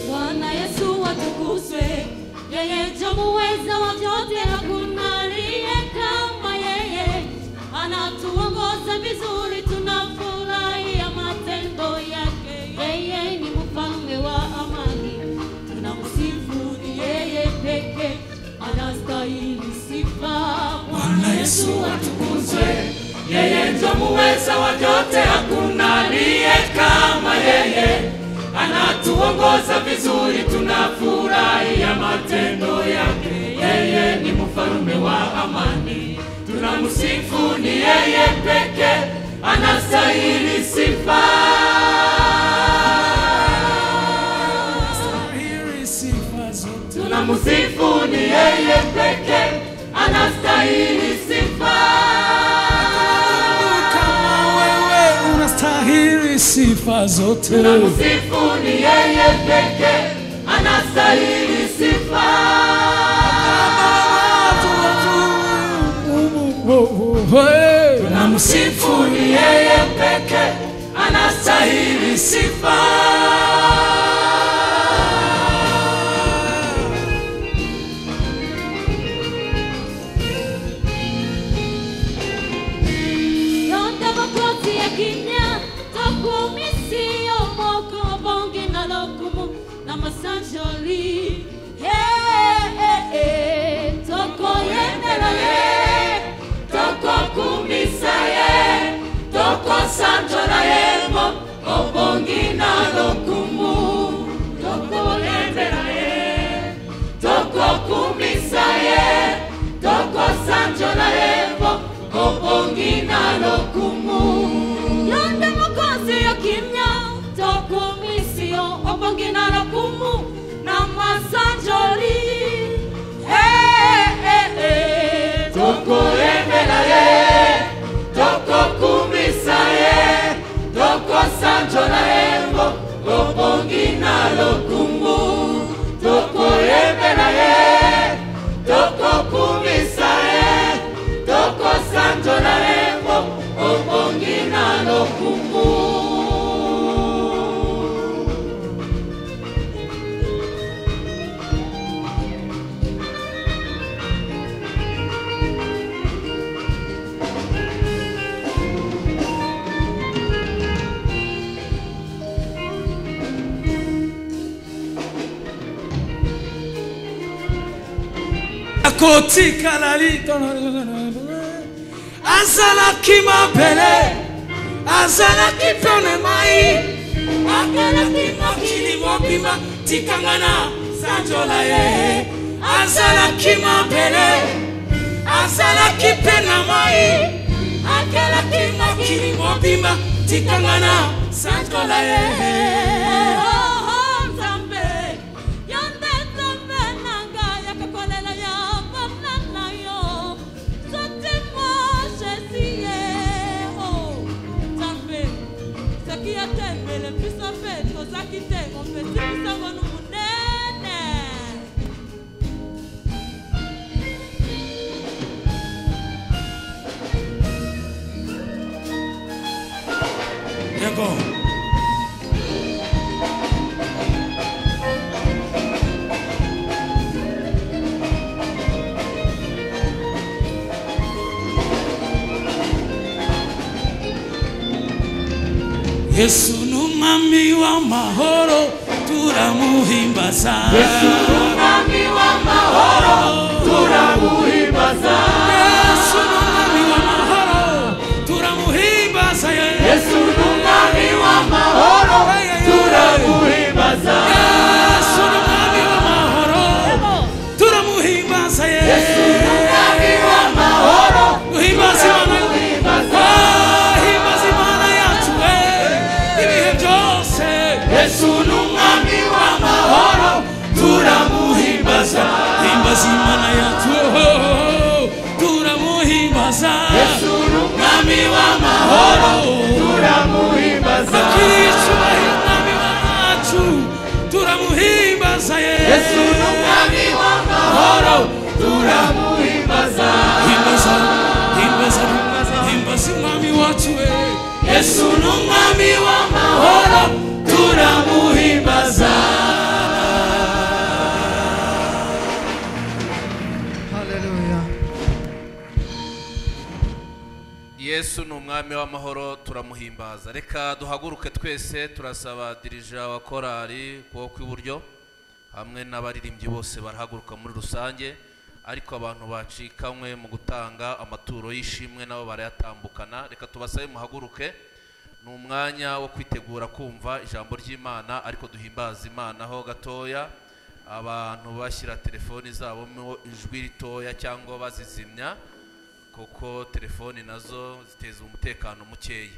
Bwana Yesu atukuzwe, yeye ndiye muweza wa vyote, hakuna aliye kama yeye. Anatuongoza vizuri, tunafurahia matendo yake. Yeye ni mfalme wa amani, tunamsifu ni yeye pekee, anastahili sifa. Bwana Yesu atukuzwe, yeye ndiye muweza wa vyote, hakuna aliye kama yeye. Anatuongoza vizuri, tunafurahia matendo yake. Yeye ni mfalme wa amani, tunamsifu ni yeye pekee, anastahili sifa. Tunamsifu ni yeye pekee, anastahili sifa. Wewe unastahili sifa zote. Tunamsifu ni yeye pekee, anastahili sifa. Tunamsifu ni yeye pekee, anastahili sifa. Yonda makozi ya kimya takumisi omoko bongi na lokumu na masanjoli Hey, hey, hey, toko yenderale toko kumisa ye toko sanjola yemo obongi na lokumu toko yenderale toko kumisa ye toko sanjola yemo obongi na lokumu yonde mokozi yo kimya tokumisiyo obongi na lokumu na masanjoli Eh, eh, eh. Toko yembela ye, toko kumisa ye, toko sanjola yembo, obongi na lokumu. Toko yembela ye, toko kumisa ye, toko sanjola yembo, obongi na lokumu. Akotika lali Azala kima pele Azala kipone mai Akala kima kilimo pima tikangana sanjola ye Azala kima pele Azala kipena mai Akala kima kilimo pima tikangana sanjola ye iyo atembere pisa feto zakitemo feti pisabona umunene yego yesu ni umwami w'amahoro turamuhimbaza Yesu ni umwami w'amahoro turamuhimbaza yesu ni umwami w'amahoro turamuhimbaza yesu ni umwami w'amahoro turamuhimbaza yesu ni umwami w'amahoro turamuhimbaza yesu ni umwami w'amahoro duhimbaza imana turamuhimbaza Ah, himbaza imana yacu we ibihe byose yesu ni umwami w'amahoro turamuhimbaza himbaza imana yacu ho, ho, ho, turamuhimbaza yesu ni umwami w'amahoro turamuhimbaza akiriye icyubahiro umwami wacu turamuhimbaza yesu yesu ni umwami w'amahoro turamuhimbaza himbaza himbaza himbaza umwami wacu we yesu ni umwami w'amahoro turamuhimbaza yesu ni umwami w'amahoro turamuhimbaza reka duhaguruke twese turasaba dirija wa korari ukuboko kw'iburyo hamwe n'abaririmbyi bose barahaguruka muri rusange ariko abantu bacikanywe mu gutanga amaturo y'ishimwe nabo barayatambukana reka tubasabe muhaguruke ni umwanya wo kwitegura kumva ijambo ry'imana ariko duhimbaza imana ho gatoya abantu bashyira telefoni zabo mu ijwi ritoya cyangwa bazizimya kuko telefoni nazo ziteza umutekano mukeya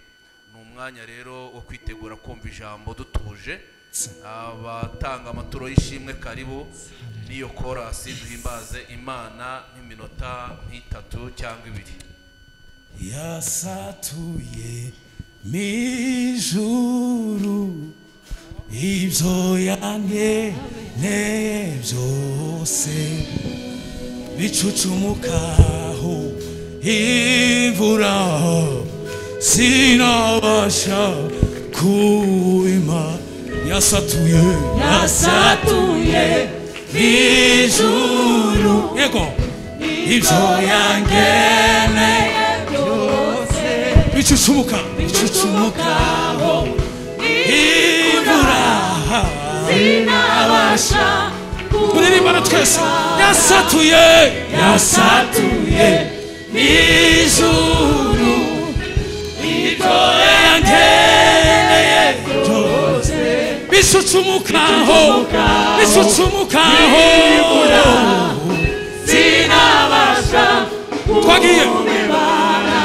ni umwanya rero wo kwitegura kumva ijambo dutuje abatanga amaturo y'ishimwe karibu n'iyo korasi duhimbaze imana nk'iminota nk'itatu cyangwa ibiri yasatuye mijuru ibyo yankeneye byose bicucumukaho imvura sinabasha kuima yasatuye yasatuye ijuru yego ibyo yankeneye byose bicucumuka bicucumukaho imvura sinabasha turirimbana twese yasatuye yasatuye n'ijuru ibyo yangeneye byose bicucumukaho bicucumukaho ibura sinabasha twagiye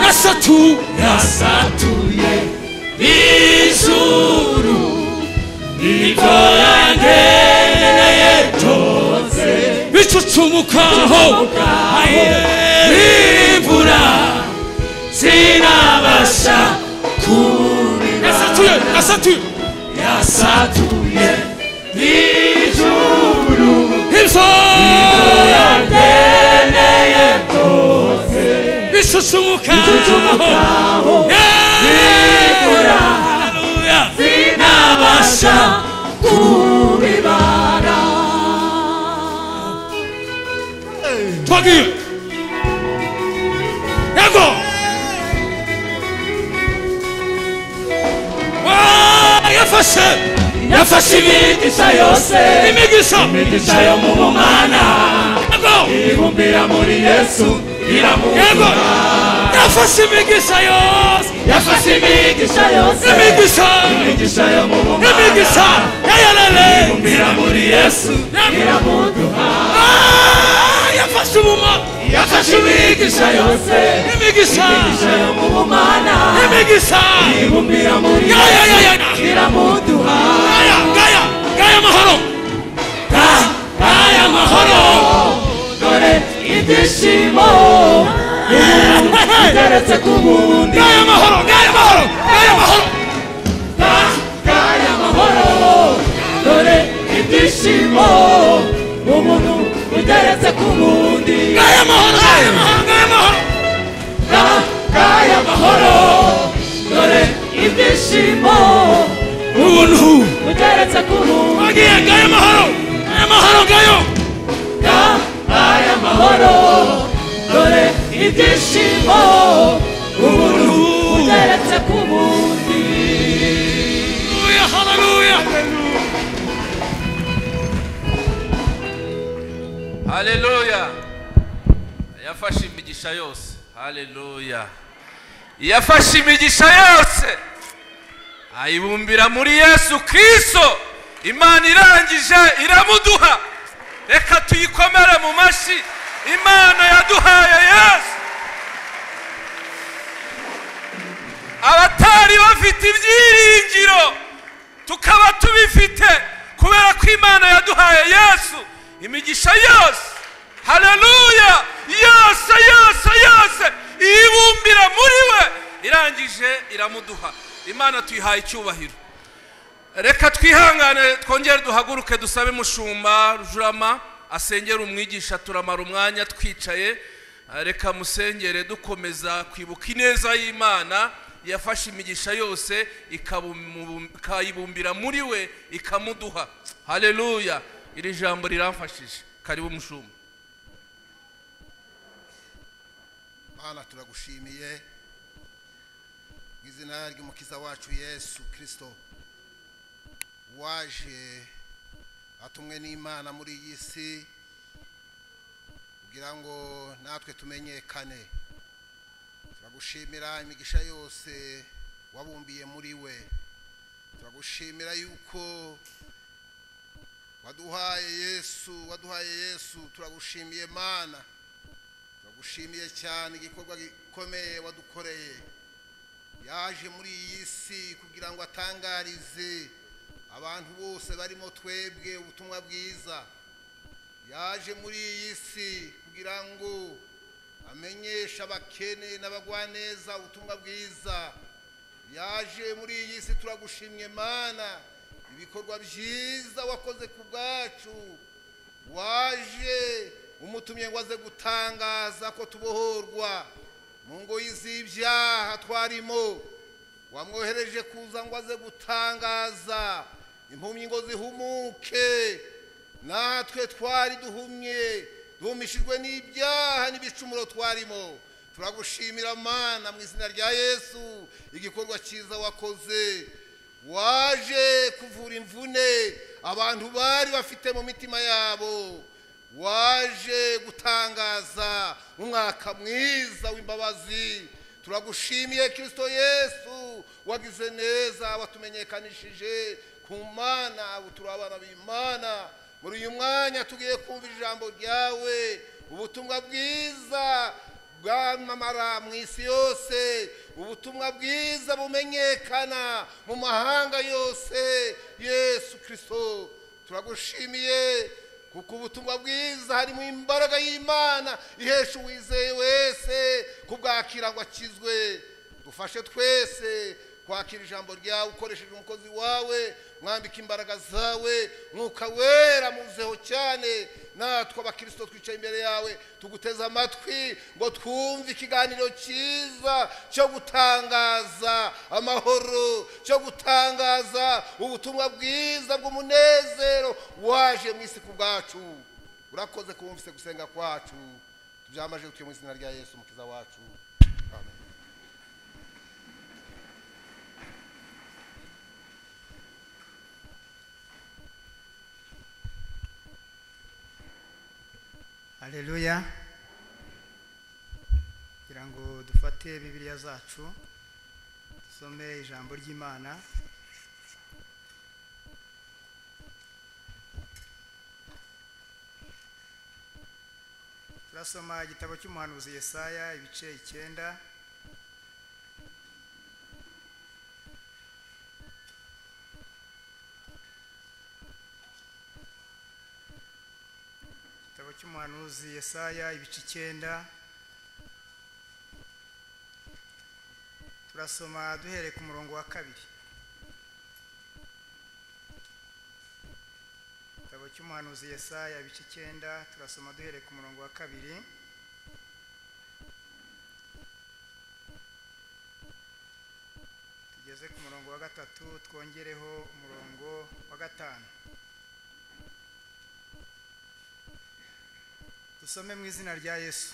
yasatu yasatuye n'ijuru ibyo yangeneye byose bicucumukaho imvura sinabasha kumenya yasatuye yasatuye yasatuye n'ijuru ibyo yangeneye byose bicucumukaho imvura Haleluya. sinabasha kubibara twagiye yego Ah, yafashe yafashe imigisha yose imigisha imigisha yo mu bumana yego ibumbira muri yesu yego iramuha yafashe imigisha yose yafashe imigisha yose imigisha imigisha yo mu bumana imigisha yayarere ibumbira muri yesu iramuha Ah, yafashe ubuma yafashe imigisha yose imigisha imigisha yo mu bumana imigisha ibumbira muri Ya, ya, ya, ya, ya. yesu iramuduha gaya gaya gaya amahoro aya mahoro dore ibyishimo bigeretse ku bundi gaya amahoro gaya amahoro gaya amahoro Gaya ibyishimo umuntu ugeretse ku wundi ngaya amahoro ngaya amahoro ngaya amahoro dore ibyishimo umuntu ugeretse ku wundi wagiye ngaya amahoro ngaya amahoro ngayo ngaya amahoro dore ibyishimo umuntu ugeretse ku wundi haleluya haleluya haleluya yafashe imigisha yose haleluya yafashe imigisha yose ayibumbira muri yesu kirisito imana irangije iramuduha reka tuyikomere mu mashyi imana yaduhaye yesu abatari bafite ibyiringiro tukaba tubifite kubera ko imana yaduhaye yesu imigisha yose haleluya yose yose yose iyibumbira muri we irangije iramuduha imana tuyihaye icyubahiro reka twihangane twongere duhaguruke dusabe mushumba rujurama asengera umwigisha turamara umwanya twicaye reka musengere dukomeza kwibuka ineza y'imana yafashe imigisha yose ikabumu- ikayibumbira muri we ikamuduha haleluya iri jambo riramfashije karibu mushumba mana turagushimiye mu izina ry'umukiza wacu yesu kirisito waje atumwe n'imana muri iyi si kugira ngo natwe tumenyekane turagushimira imigisha yose wabumbiye muri we turagushimira yuko waduhaye yesu waduhaye yesu turagushimiye mana turagushimiye cyane igikorwa gikomeye wadukoreye yaje muri iyi si kugira ngo atangarize abantu bose barimo twebwe ubutumwa bwiza yaje muri iyi si kugira ngo amenyeshe abakene n'abagwaneza ubutumwa bwiza yaje muri iyi si turagushimye mana ibikorwa byiza wakoze ku bwacu waje umutumye ngo aze gutangaza ko tubohorwa mu ngoyi z'ibyaha twarimo wamwohereje kuza ngo aze gutangaza impumyi ngo zihumuke natwe twari duhumye duhumishijwe n'ibyaha n'ibicumuro twarimo turagushimira mana mu izina rya yesu igikorwa cyiza wakoze waje kuvura imvune abantu bari bafite mu mitima yabo waje gutangaza umwaka mwiza w'imbabazi turagushimiye kirisito yesu wagize neza watumenyekanishije ku mana ubu turi abana b'imana muri uyu mwanya tugiye kumva ijambo ryawe ubutumwa bwiza bwamamara mu isi yose ubutumwa bwiza bumenyekana mu mahanga yose yesu kirisito turagushimiye kuko ubutumwa bwiza harimo imbaraga y'imana ihesha uwizeye wese kubwakira ngo akizwe dufashe twese kwakira ijambo ryawe ukoresheje umukozi wawe mwambika imbaraga zawe mwuka wera muzeho cyane natwe abakirisito twicaye imbere yawe tuguteze amatwi ngo twumve ikiganiro cyiza cyo gutangaza amahoro cyo gutangaza ubutumwa bwiza bw'umunezero waje mu isi ku bwacu urakoze kubumvise gusenga kwacu tubyamaje tuye mu izina rya yesu umukiza wacu amen haleluya kugira ngo dufate bibiliya zacu dusome ijambo ry'imana turasoma igitabo cy'umuhanuzi yesaya ibice icyenda igitabo cy'umuhanuzi yesaya ibice icyenda turasoma duhereye ku murongo wa kabiri igitabo cy'umuhanuzi yesaya ibice icyenda turasoma duhereye ku murongo wa kabiri tugeze ku murongo wa gatatu twongereho umurongo wa gatanu dusome mu izina rya yesu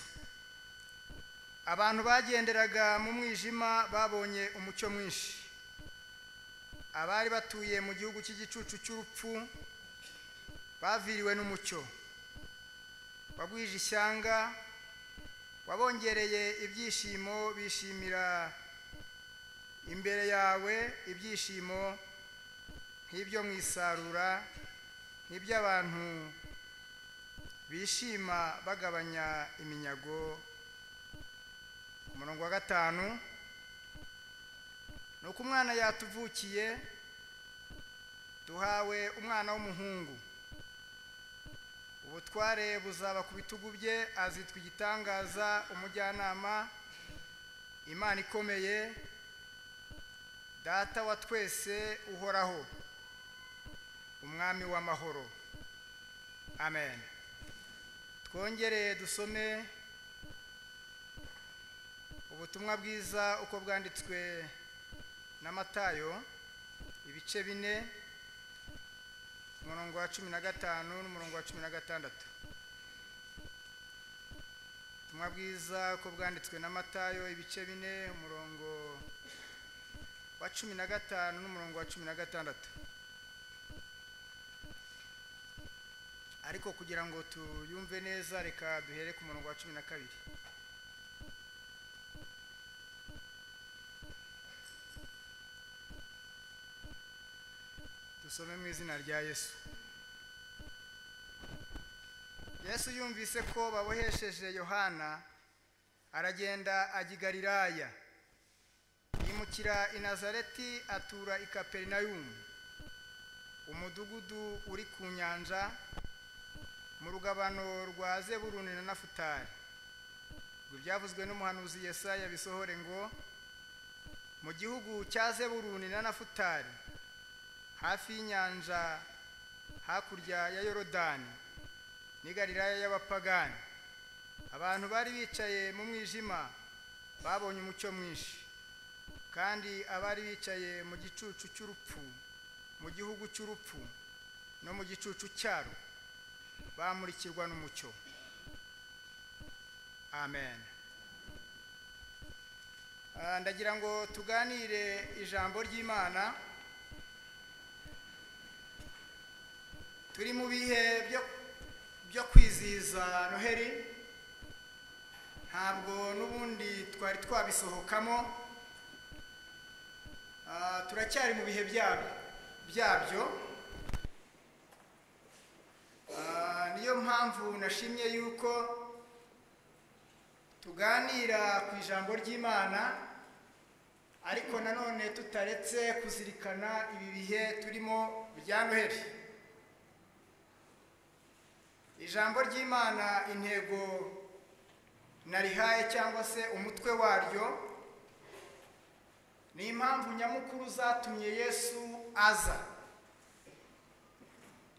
abantu bagenderaga mu mwijima babonye umucyo mwinshi abari batuye mu gihugu cy'igicucu cy'urupfu baviriwe n'umucyo wagwije ishyanga wabongereye ibyishimo bishimira imbere yawe ibyishimo nk'ibyo mu isarura nk'iby'abantu bishima bagabanya iminyago ku murongo wa gatanu ni uko umwana yatuvukiye duhawe umwana w'umuhungu ubutware buzaba ku bitugu bye azitwa igitangaza umujyanama imana ikomeye data wa twese uhoraho umwami w'amahoro amen twongere dusome ubutumwa bwiza uko bwanditswe na matayo ibice bine umurongo wa cumi na gatanu n'umurongo wa cumi na gatandatu ubutumwa bwiza uko bwanditswe na matayo ibice bine umurongo wa cumi na gatanu n'umurongo wa cumi na gatandatu ariko kugira ngo tuyumve neza reka duhere ku murongo wa cumi na kabiri dusome mu izina rya yesu yesu yumvise ko babohesheje yohana aragenda ajya i galilaya yimukira i nazareti atura i kaperinayumu umudugudu uri ku nyanja mu rugabano rwa zeburuni na nafutari ibyo byavuzwe n'umuhanuzi yesaya bisohore ngo mu gihugu cya zeburuni na nafutari hafi y'inyanja hakurya ya yorodani n'i galilaya y'abapagani abantu bari bicaye mu mwijima babonye umucyo mwinshi kandi abari bicaye mu gicucu cy'urupfu mu gihugu cy'urupfu no mu gicucu cyaro bamurikirwa n'umucyo amen Ah, ndagira ngo tuganire ijambo ry'imana turi mu bihe byo byo kwizihiza noheli ntabwo n'ubundi twari twabisohokamo Ah, turacyari mu bihe byabyo byabyo Ah, niyo mpamvu nashimye yuko tuganira ku ijambo ry'imana ariko nanone tutaretse kuzirikana ibi bihe turimo bya noheli ijambo ry'imana intego narihaye cyangwa se umutwe waryo ni impamvu nyamukuru zatumye yesu aza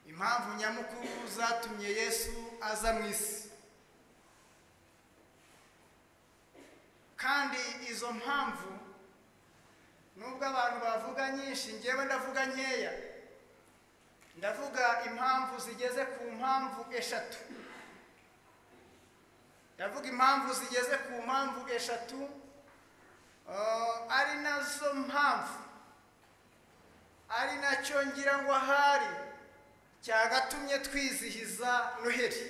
impamvu nyamukuru zatumye yesu aza mu isi kandi izo mpamvu nubwo abantu bavuga nyinshi ngewe ndavuga nkeya ndavuga impamvu zigeze ku mpamvu eshatu ndavuga impamvu zigeze ku mpamvu eshatu ah, ari nazo mpamvu ari nacyo ngira ngo ahari cyagatumye twizihiza noheli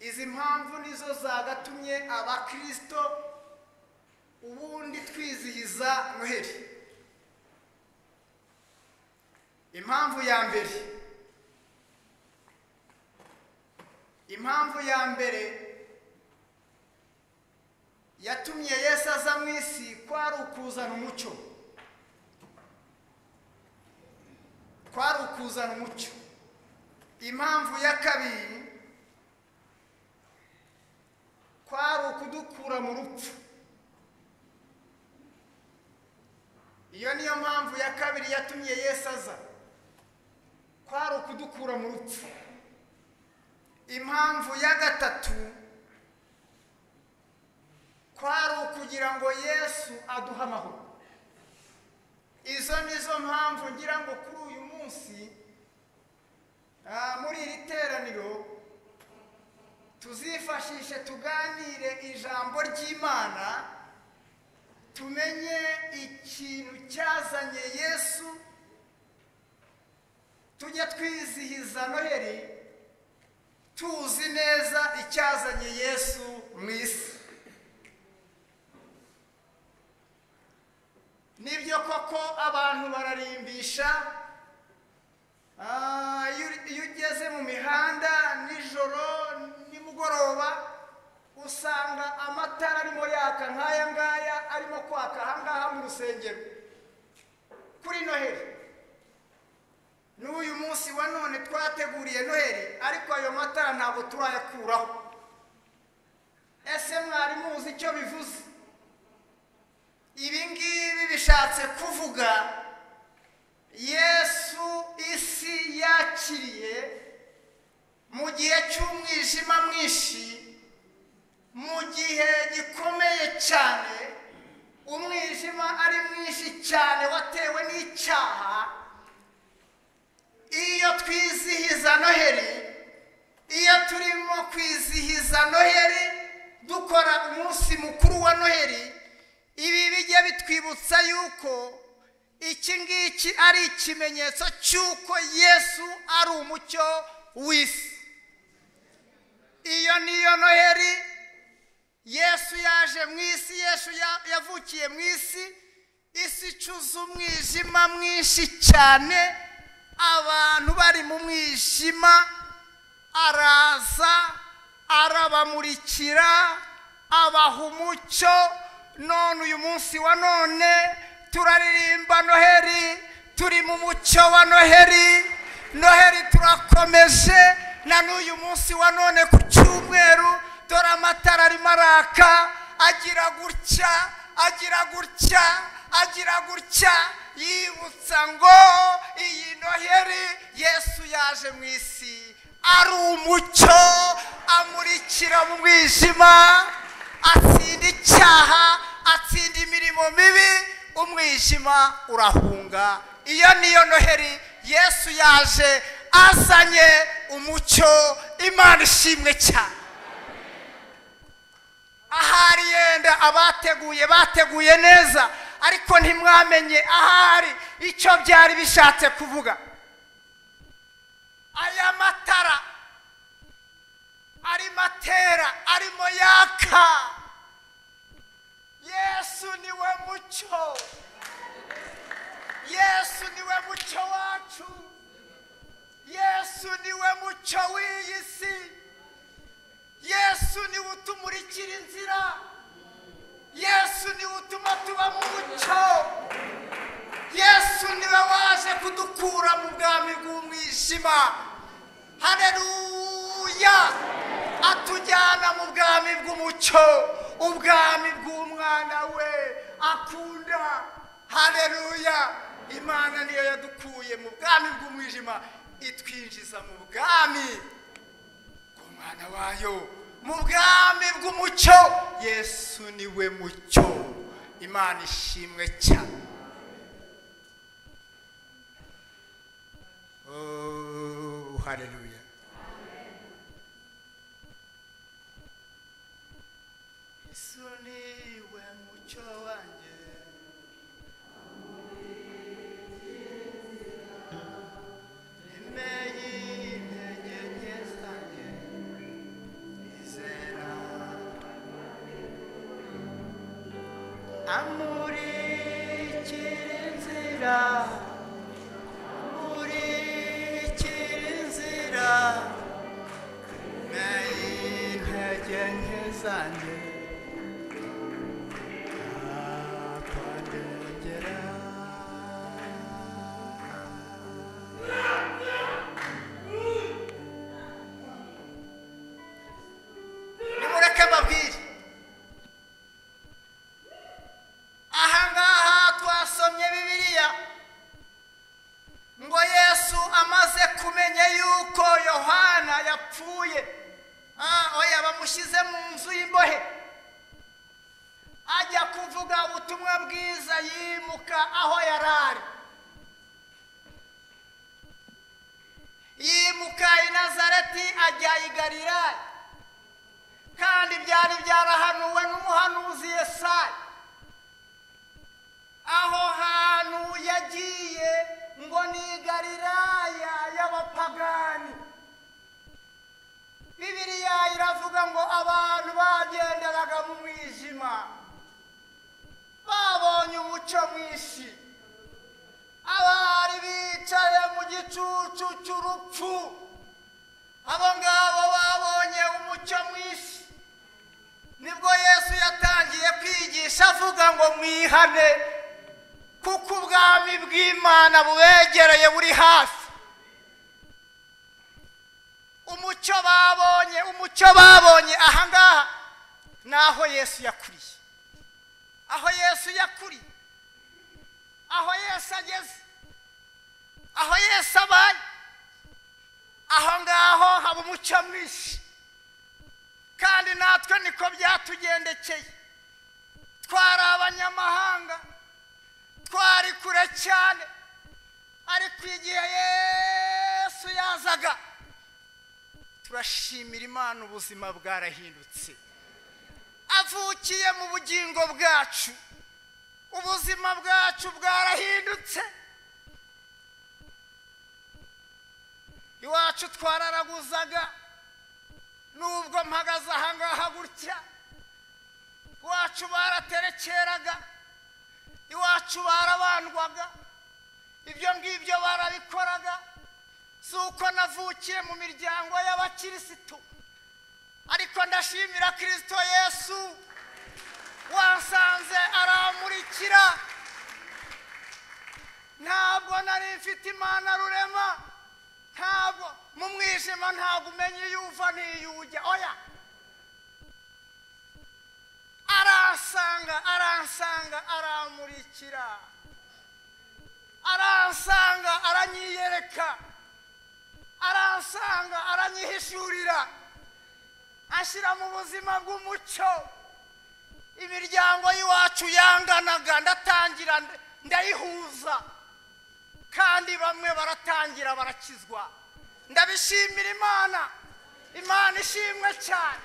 izi mpamvu nizo zagatumye abakristo ubundi twizihiza noheli impamvu ya mbere impamvu ya mbere yatumye yesu aza mu isi kwari ukuzana umucyo kwari ukuzana umucyo impamvu ya kabiri kwari ukudukura mu rupfu iyo niyo mpamvu ya kabiri yatumye yesu aza kwari ukudukura mu rupfu impamvu ya gatatu kwari ukugira ngo yesu aduhe amahoro izo ni zo mpamvu ngira ngo kuri uyu munsi ah, muri iri teraniro tuzifashishe tuganire ijambo ry'imana tumenye ikintu cyazanye yesu tujye twizihiza noheli tuzi neza icyazanye yesu mu isi nibyo koko abantu bararimbisha ah, iyo uri- iyo ugeze mu mihanda nijoro nimugoroba usanga amatara arimo yaka nk'aya ngaya arimo kwaka aha ngaha mu rusengero kuri noheli n'uyu munsi wa none twateguriye noheli ariko ayo matara ntabwo turayakuraho ese mwari muzi icyo bivuze ibi ngibi bishatse kuvuga yesu isi yakiriye mu gihe cy'umwijima mwinshi mu gihe gikomeye cyane umwijima ari mwinshi cyane watewe n'icyaha iyo twizihiza noheli iyo turimo kwizihiza noheli dukora umunsi mukuru wa noheli ibi bijya bitwibutsa yuko iki ngiki ari ikimenyetso cy'uko yesu ari umucyo w'isi iyo niyo noheli yesu yaje mu isi yesu ya- yavukiye mu isi isi icuza umwijima mwinshi cyane abantu bari mu mwijima araza arabamurikira abaha umucyo none uyu munsi wa none turaririmba noheli turi mu mucyo wa noheli noheli turakomeje na n'uyu munsi wa none ku cyumweru dore amatara arimo araka agira gutya agira gutya agira gutya yibutsa ngo iyi noheri yesu yaje mu isi ari umucyo amurikira mu mwijima atsinda icyaha atsinda imirimo mibi umwijima urahunga iyo niyo noheri yesu yaje azanye umucyo imana ishimwe cyane ahari yenda abateguye bateguye neza ariko ntimwamenye ahari icyo byari bishatse kuvuga aya matara arimo atera arimo yaka yesu niwe mucyo yesu niwe mucyo wacu yesu niwe mucyo w'iyi si yesu niwe utumurikira inzira yesu niwe utuma tuba mu mucyo yesu niwe waje kudukura mu bwami bw'umwijima hareruya atujyana mu bwami bw'umucyo ubwami bw'umwana we akunda hareruya imana niyo yadukuye mu bwami bw'umwijima itwinjiza mu bwami mwana wayo mu bwami bw'umucyo yesu niwe mucyo imana ishimwe cyane Oh, haleluya yesu niwe mucyo wanjye emeye intege nke zanjye izera amurikira inzira amurikira inzira meye intege nke zanjye akwandengera nimureke mbabwire aha ngaha twasomye bibiliya ngo yesu amaze ku yimuka aho yari ari yimuka i nazareti ajya i galilaya kandi byari byarahanuwe n'umuhanuzi yesayi aho hantu yagiye ngo ni i galilaya y'abapagani bibiliya iravuga ngo abantu bagenderaga mu mwijima babonye umucyo mwinshi abari bicaye mu gicucu cy'urupfu abo ngabo babonye umucyo mwinshi nibwo yesu yatangiye kwigisha avuga ngo mwihane kuko ubwami bw'imana bubegereye buri hafi umucyo babonye umucyo babonye ahangaha ni aho yesu yakuriye aho yesu yakuriye aho yesu ageze aho yesu abaye aho ngaho haba umucyo mwinshi kandi natwe niko byatugendekeye twari abanyamahanga twari kure cyane ariko igihe yesu yazaga turashimira imana ubuzima bwarahindutse avukiye mu bugingo bwacu ubuzima bwacu bwarahindutse iwacu twararaguzaga nubwo mpagaze ahangaha gutya iwacu baraterekeraga iwacu barabandwaga ibyo ngibyo barabikoraga si uko navukiye mu miryango y'abakirisitu ariko ndashimira kirisito yesu wasanze aramurikira ntabwo nari mfite imana rurema ntabwo mu mwijima ntabwo umenya iyo uva n'iyo ujya oya aransanga aransanga aramurikira aransanga aranyiyereka aransanga aranyihishurira ashyira mu buzima bw'umucyo imiryango y'iwacu yanganaga ndatangira ndayihuza kandi bamwe baratangira barakizwa ndabishimira imana imana ishimwe cyane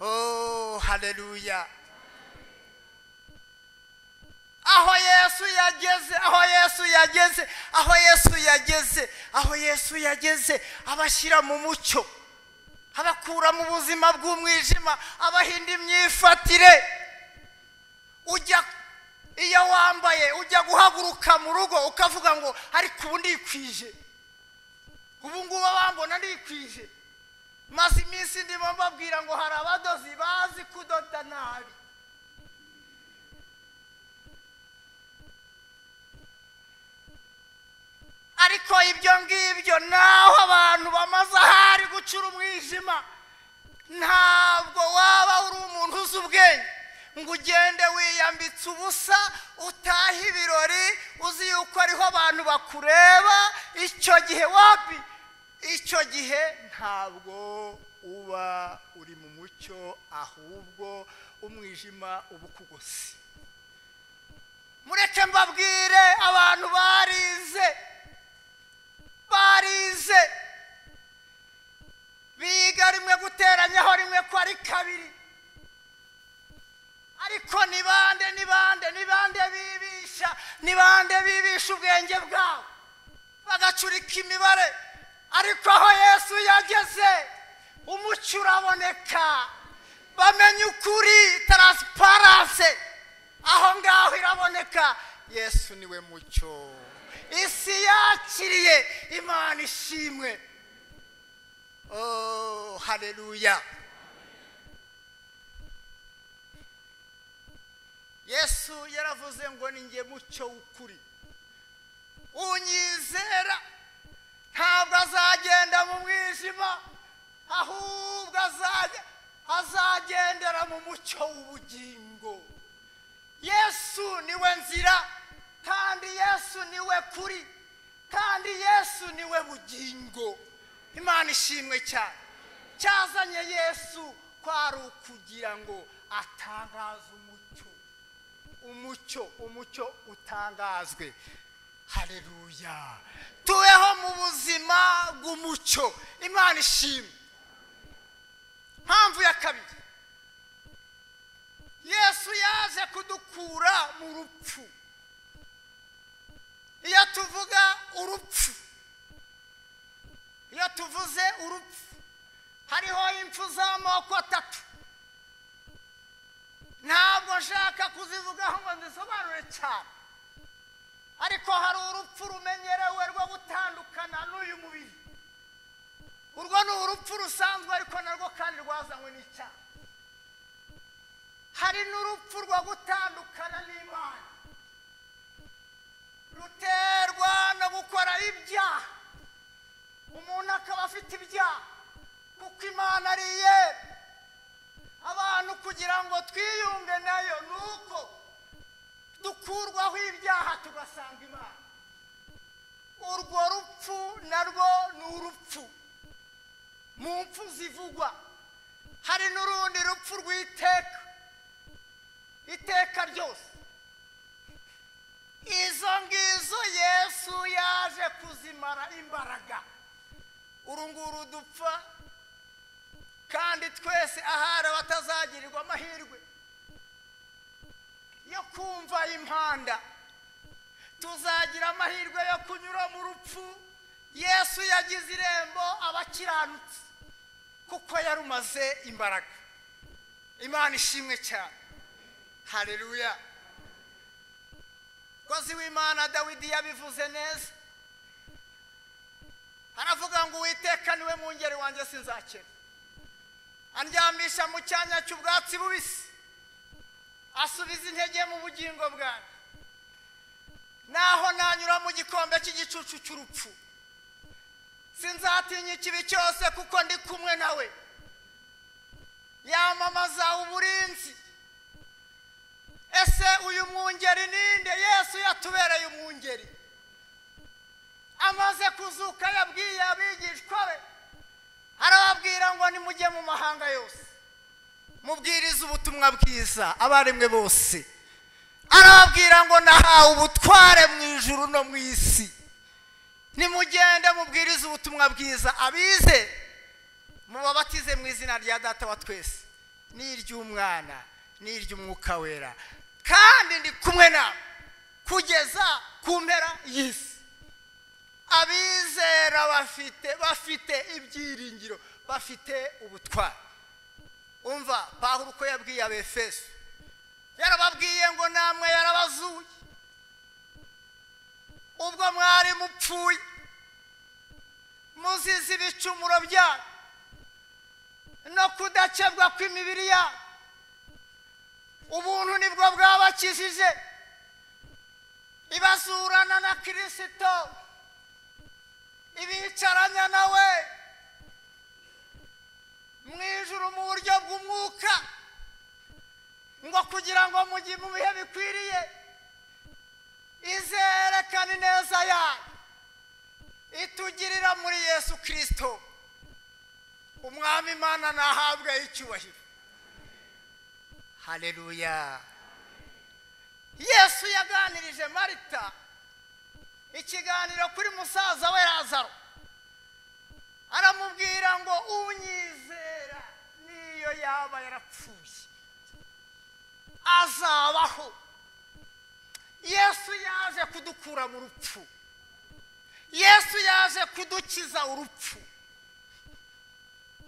oh haleluya aho yesu yageze aho yesu yageze aho yesu yageze aho yesu yageze abashyira mu mucyo abakura mu buzima bw'umwijima abahinda imyifatire ujya iyo wambaye ujya guhaguruka mu rugo ukavuga ngo ariko ubu ndikwije ubu ngubu abambona ndikwije maze iminsi ndimo mbabwira ngo hari abadozi bazi kudoda nabi ariko ibyo ngibyo naho abantu bamaze ahari gucura umwijima ntabwo waba uri umuntu uzi ubwenge ngo ugende wiyambitse ubusa utahe ibirori uzi yuko ariho abantu bakureba icyo gihe wapi icyo gihe ntabwo uba uri mu mucyo ahubwo umwijima uba ukugose mureke mbabwire abantu barize barize biga rimwe guteranyaho rimwe ko ari kabiri ariko ni bande ni bande ni bande bibisha ni bande bibisha ubwenge bwabo bagacurika imibare ariko aho yesu yageze umucyo uraboneka bamenya ukuri taransiparanse aho ngaho iraboneka yesu niwe mucyo isi yakiriye imana ishimwe oh haleluya yesu yaravuze ngo ni nge mucyo w'ukuri unyizera ntabwo azagenda mu mwijima ahubwo azajya azagendera mu mucyo w'ubugingo yesu niwe nzira kandi yesu niwe kuri kandi yesu niwe bugingo imana ishimwe cyane cyazanye yesu kwari ukugira ngo atangaze umucyo umucyo umucyo utangazwe hareruya tubeho mu buzima bw'umucyo imana ishimwe mpamvu ya kabiri yesu yaje kudukura mu rupfu iyo tuvuga urupfu iyo tuvuze urupfu hariho impfu z'amoko atatu ntabwo nshaka kuzivugaho ngo nzisobanure cyane ariko hari urupfu rumenyerewe rwo gutandukana n'uyu mubiri urwo ni urupfu rusanzwe ariko narwo kandi rwazanywe n'icyaha hari n'urupfu rwo gutandukana n'imana ruterwa no gukora ibyaha umuntu akaba afite ibyaha kuko imana ari iye abantu kugira ngo twiyunge nayo ni uko dukurwaho ibyaha tugasanga imana urwo rupfu narwo ni urupfu mu mpfu zivugwa hari n'urundi rupfu rw'iteka iteka ryose izo ngizo yesu yaje kuzimara imbaraga uru nguru dupfa kandi twese ahari abatazagirirwa amahirwe yo kumva impanda tuzagira amahirwe yo kunyura mu rupfu yesu yagize irembo abakiranutse kuko yarumaze imbaraga imana ishimwe cyane hareruya kozi w'imana dawidi yabivuze neza aravuga ngo uwiteka niwe mwungeri wanjye sinzakena andyamisha mu cyanya cy'ubwatsi bubisi asubiza intege mu bugingo bwanjye naho nanyura mu gikombe cy'igicucu cy'urupfu sinzatinya ikibi cyose kuko ndi kumwe nawe yamamaza uburinzi ese uyu mwungeri ninde yesu yatubereye umwungeri amaze kuzuka yabwiye abigishwa be arababwira ngo nimujye mu mahanga yose mubwiriza ubutumwa bwiza abaremwe bose arababwira ngo nahawe ubutware mu ijuru no mu isi nimugende mubwiriza ubutumwa bwiza abize mubabatize mu izina rya data wa twese n'iry'umwana n'iry'umwuka wera kandi ndi kumwe nawe kugeza ku mpera y'isi abizera bafite bafite ibyiringiro bafite ubutwari umva pahuro uko yabwiye abefeso yarababwiye ngo namwe yarabazuye ubwo mwari mupfuye muzize ibicumuro byanyu no kudakebwa kw'imibiri yanyu ubuntu nibwo bwabakijije ibazurana na kirisito ibicaranya nawe mu ijoro mu buryo bw'umwuka ngo kugira ngo mujye mu bihe bikwiriye izerekane neza yayo itugirira muri yesu kirisito umwami imana nahabwe icyubahiro hareruya yesu yaganirije marita ikiganiro kuri musaza we razaro aramubwira ngo unyizera niyo yaba yarapfuye azabaho yesu yaje kudukura mu rupfu yesu yaje kudukiza urupfu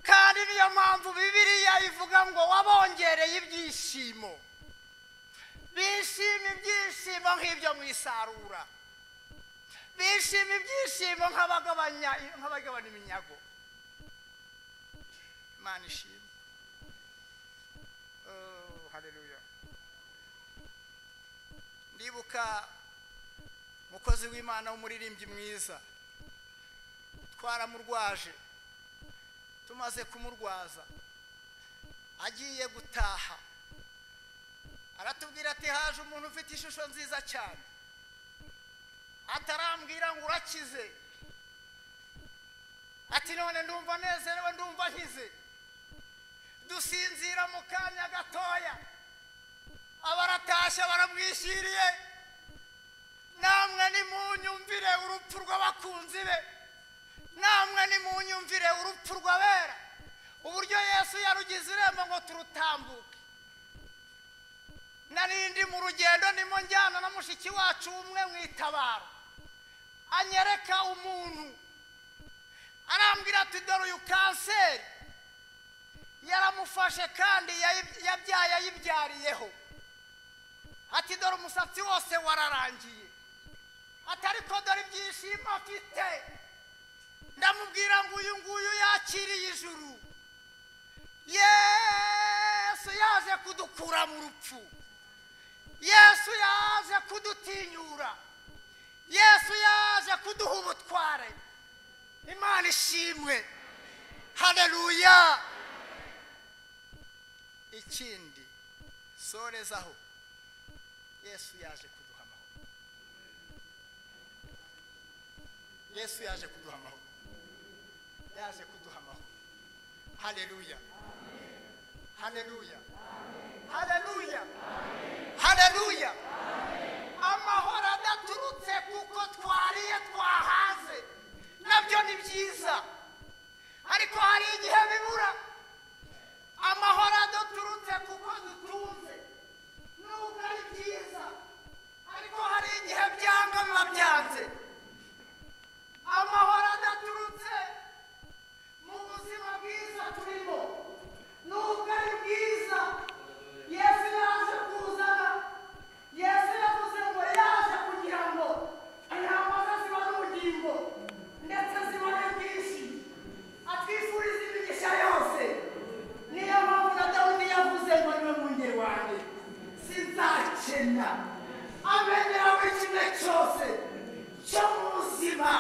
kandi niyo mpamvu bibiriya ivuga ngo wabongereye ibyishimo bishima ibyishimo nk'ibyo mu isarura bishima ibyishimo nk'abagabana iminyago imana ishima hareruya ndibuka umukozi w'imana w'umuririmbyi mwiza twaramurwaje tumaze kumurwaza agiye gutaha aratubwira ati haje umuntu ufite ishusho nziza cyane atarambwira ngo urakize ati none ndumva nezerewe ndumva nkize dusinzira mu kanya gatoya abaratashye baramwishyiriye namwe nimunyumvire urupfu rw'abakunzi be namwe nimunyumvire urupfu rw'abera uburyo yesu yarugize irembo ngo turutambuke narindi mu rugendo ndimo njyana na mushiki wacu umwe mu itabaro anyereka umuntu arambwira ati dore uyu kanseri yaramufashe kandi yayi- yabyaye ayibyariyeho ati dore umusatsi wose wararangiye ati ariko dore ibyishimo afite ndamubwira ngo uyu nguyu yakiriye ijuru yesu yaje kudukura mu rupfu yesu yaje kudutinyura yesu yaje kuduha ubutware imana ishimwe haleluya ikindi sorezaho yesu yaje kuduha amahoro yesu yaje kuduha amahoro yaje kuduha amahoro haleluya haleluya haleluya haleluya amahoro adaturutse kuko twariye twahaze nabyo ni byiza ariko hari igihe bibura amahoro adaturutse kuko dutunze nubwo ari byiza ariko hari igihe byanga biba byanze amahoro adaturutse mu buzima bwiza turimo nubwo ari bwiza yesu yaje kuzana yesu yavuze ngo yaje kugira ngo intama ze zibone ubugingo ndetse zibone bwinshi atwifuriza imigisha yose niyo mpamvu na dawudi yavuze ngo niwe mwungeri wanjye sinzakena amenyeraho ikime cyose cyo mu buzima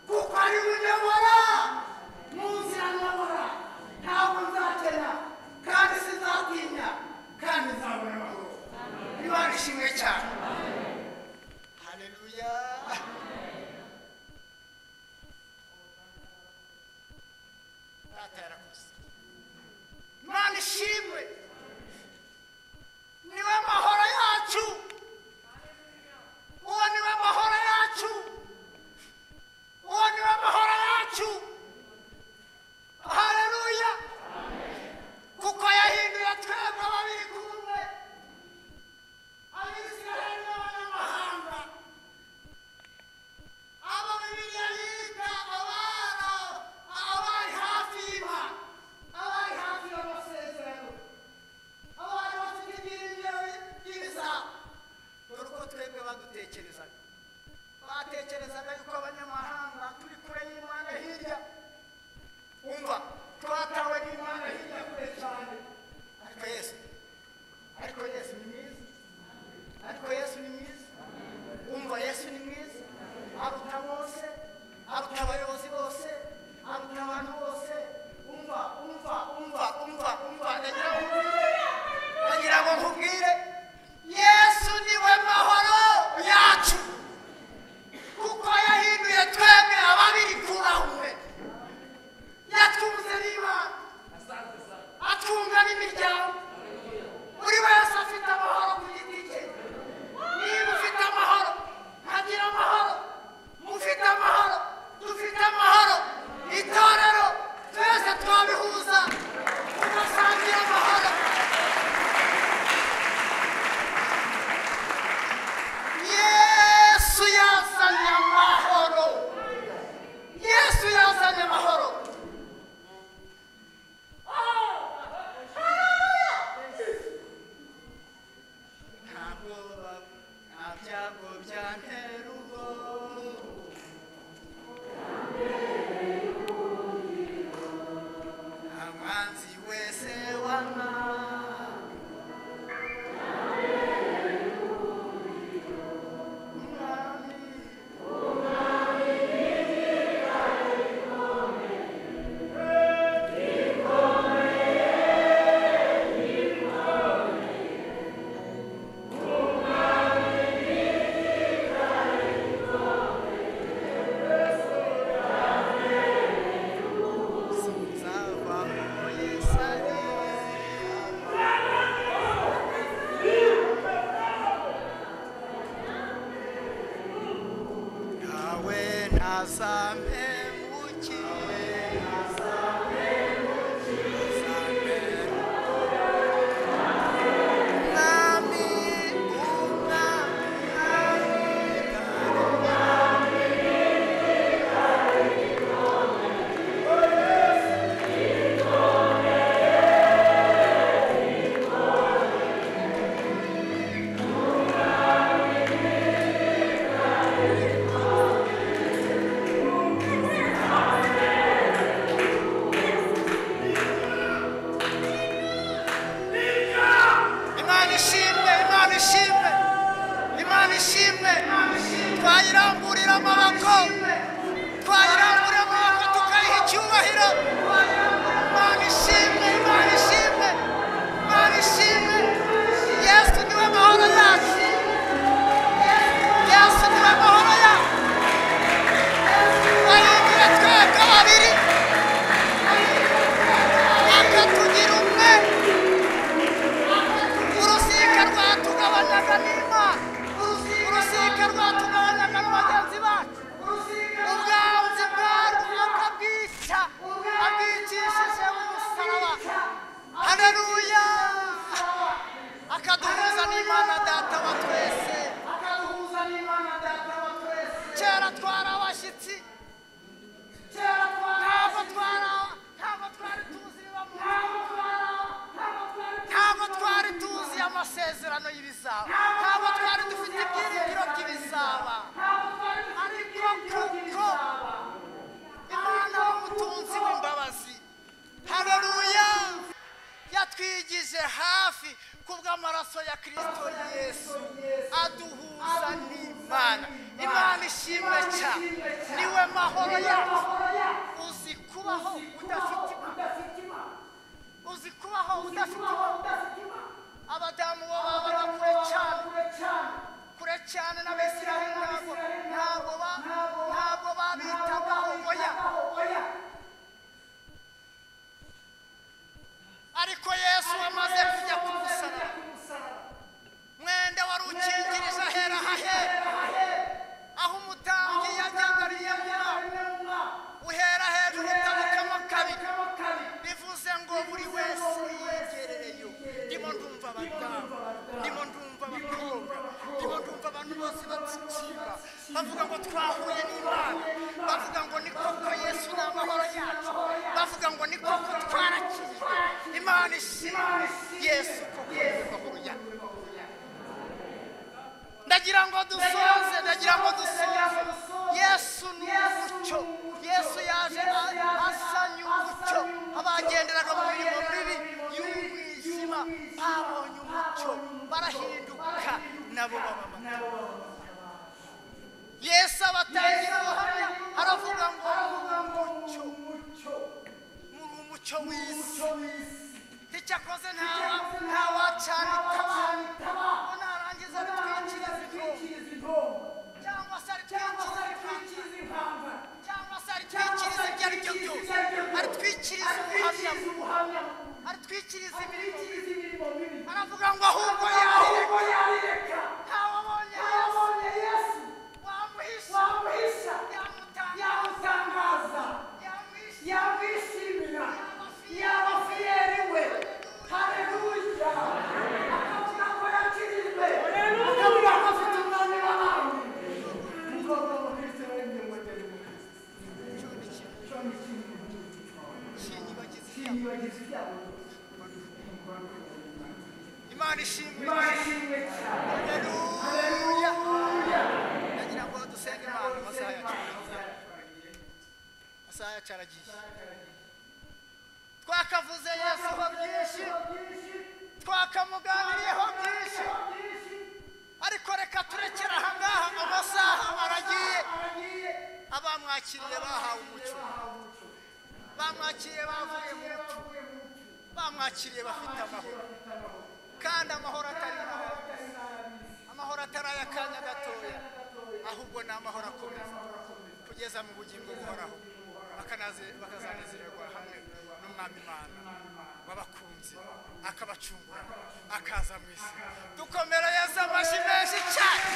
kuko ari we unyobora mu nzira nyobora ntabwo nzakena kandi sinzatinya kandi nzabona amahoro niba nishimwe cyane haleluya data yarakoze imana ishimwe niwe mahoro yacu uwo niwe mahoro yacu uwo niwe mahoro yacu haleluya kuko yahinduye twebwe ababiri kumwe abisiraheli b'abanyamahanga abo bibiliya yiga abara abari hafi y'impa abari hafi y'amasezerano abari bafite ibyiringiro byiza dore uko twebwe badutekerezaga batekerezaga yuko abanyamahanga turi kure y'imana hirya umva twatawe n'imana hirya kure cyane ariko yesu ariko yesu ni mwiza ariko yesu ni mwiza umva yesu ni mwiza aruta mose aruta abayobozi bose aruta abantu bose umva umva umva umva umva ndagira ngo nkubwire ndagira ngo nkubwire yesu niwe mahoro yacu kuko yahinduye twemwe ababiri kurahumwe yatwunze n'imana atwunga n'imiryango buri wese afite amahoro ku giti cye niba ufite amahoro nkagira amahoro mufite amahoro dufite amahoro itorero twese twabihuza tugasangira amahoro yesu yazanye amahoro yesu yazanye amahoro nta bwoba nta byago byantera ubwoba nta mwanzi wese wana Thank you. imana ishimwe imana ishimwe imana ishimwe twayiramburira amaboko twayiramburira amaboko tukayiha icyubahiro imana ishimwe imana ishimwe imana ishimwe yesu niwe mahoro yacu yesu niwe mahoro yacu ahindura twebwe babiri akatugira umwe urusika rwatugabanyaga n'imana urusika rwatugabanyaga na bagenzi bacu ubwanzi bwarwo akabwica abwicishije umusaraba haleluya akaduhuza n'imana data wa twese kera twari abashyitsi ntabwo twari aba- ntabwo twari tuzi ntabwo twari tuzi amasezerano y'ibizaba ntabwo twari dufite ibyiringiro by'ibizaba ariko kuko imana w'umutunzi w'imbabazi hareruya yatwigije hafi kubw'amaraso ya kirisito yesu aduhuza n'imana imana ishimwe cyane niwe mahoro yacu uzi kubaho udafite imana uzi kubaho udafite imana abadamu bo baba bakure cyane kure cyane n'abisiraheli ntabwo ntabwo ba- ntabwo babitagaho oya ariko yesu amaze kujya ku musaraba mwenda wari ukingirije ahera hahera aho umutambyi yajyaga rimwe uhera hejuru utabukamo kabiri bivuze ngo buri wese yiyegerereyo ndimo ndumva abadamu ndimo ndumva abakobwa ndimo ndumva abantu bose batsikira bavuga ngo twahuye n'imana bavuga ngo ni koko yesu ni amahoro yacu bavuga ngo ni koko twarakijwe imana ishimwe yesu koko ni amahoro yacu ndagira ngo dusoze ndagira ngo dusoze yesu ni umucyo yesu yaje a- asanye umucyo abagenderaga mu mirimo mibi y'umwijima babonye umucyo barahinduka nabo baba mato yesu abatangira ubuhamya aravuga ngo umucyo muri umucyo w'isi icyakoze ntawacana itaba ngo narangiza bitwikiriza intombo cyangwa se aritwikiriza impamba cyangwa se aritwikiriza ibyo ari byo byose aritwikiriza ubuhamya aritwikiriza imirimo mibi aravuga ngo ahubwo yarireka ntawabonye yesu wamuhisha yamutangaza yamwishimira yabafiyeri we haleluya akavuga ko yakirijwe akavuga ko afite umwami w'abami umukobwa w'umukristo wemye moteri imana ishimwe haleluya nagira ngo dusenge imana amasaha yacu amasaha yacu aragiye twakavuze yesuho byinshi twakamuganiriyeho byinshi ariko reka turekere ahangaha amasaha aragiye abamwakiriye bahawe umuco bamwakiriye bavuye mu muco bamwakiriye bafite amahoro kandi amahoro atari nabi amahoro atari ay'akanya gatoya ahubwo ni amahoro akomeza kugeza mu bugingo buhoraho bakanaze- bakazanezererwa hamwe n'umwami imana w'abakunzi akabacungura akaza mu isi dukomere yesu amashyi menshi cyane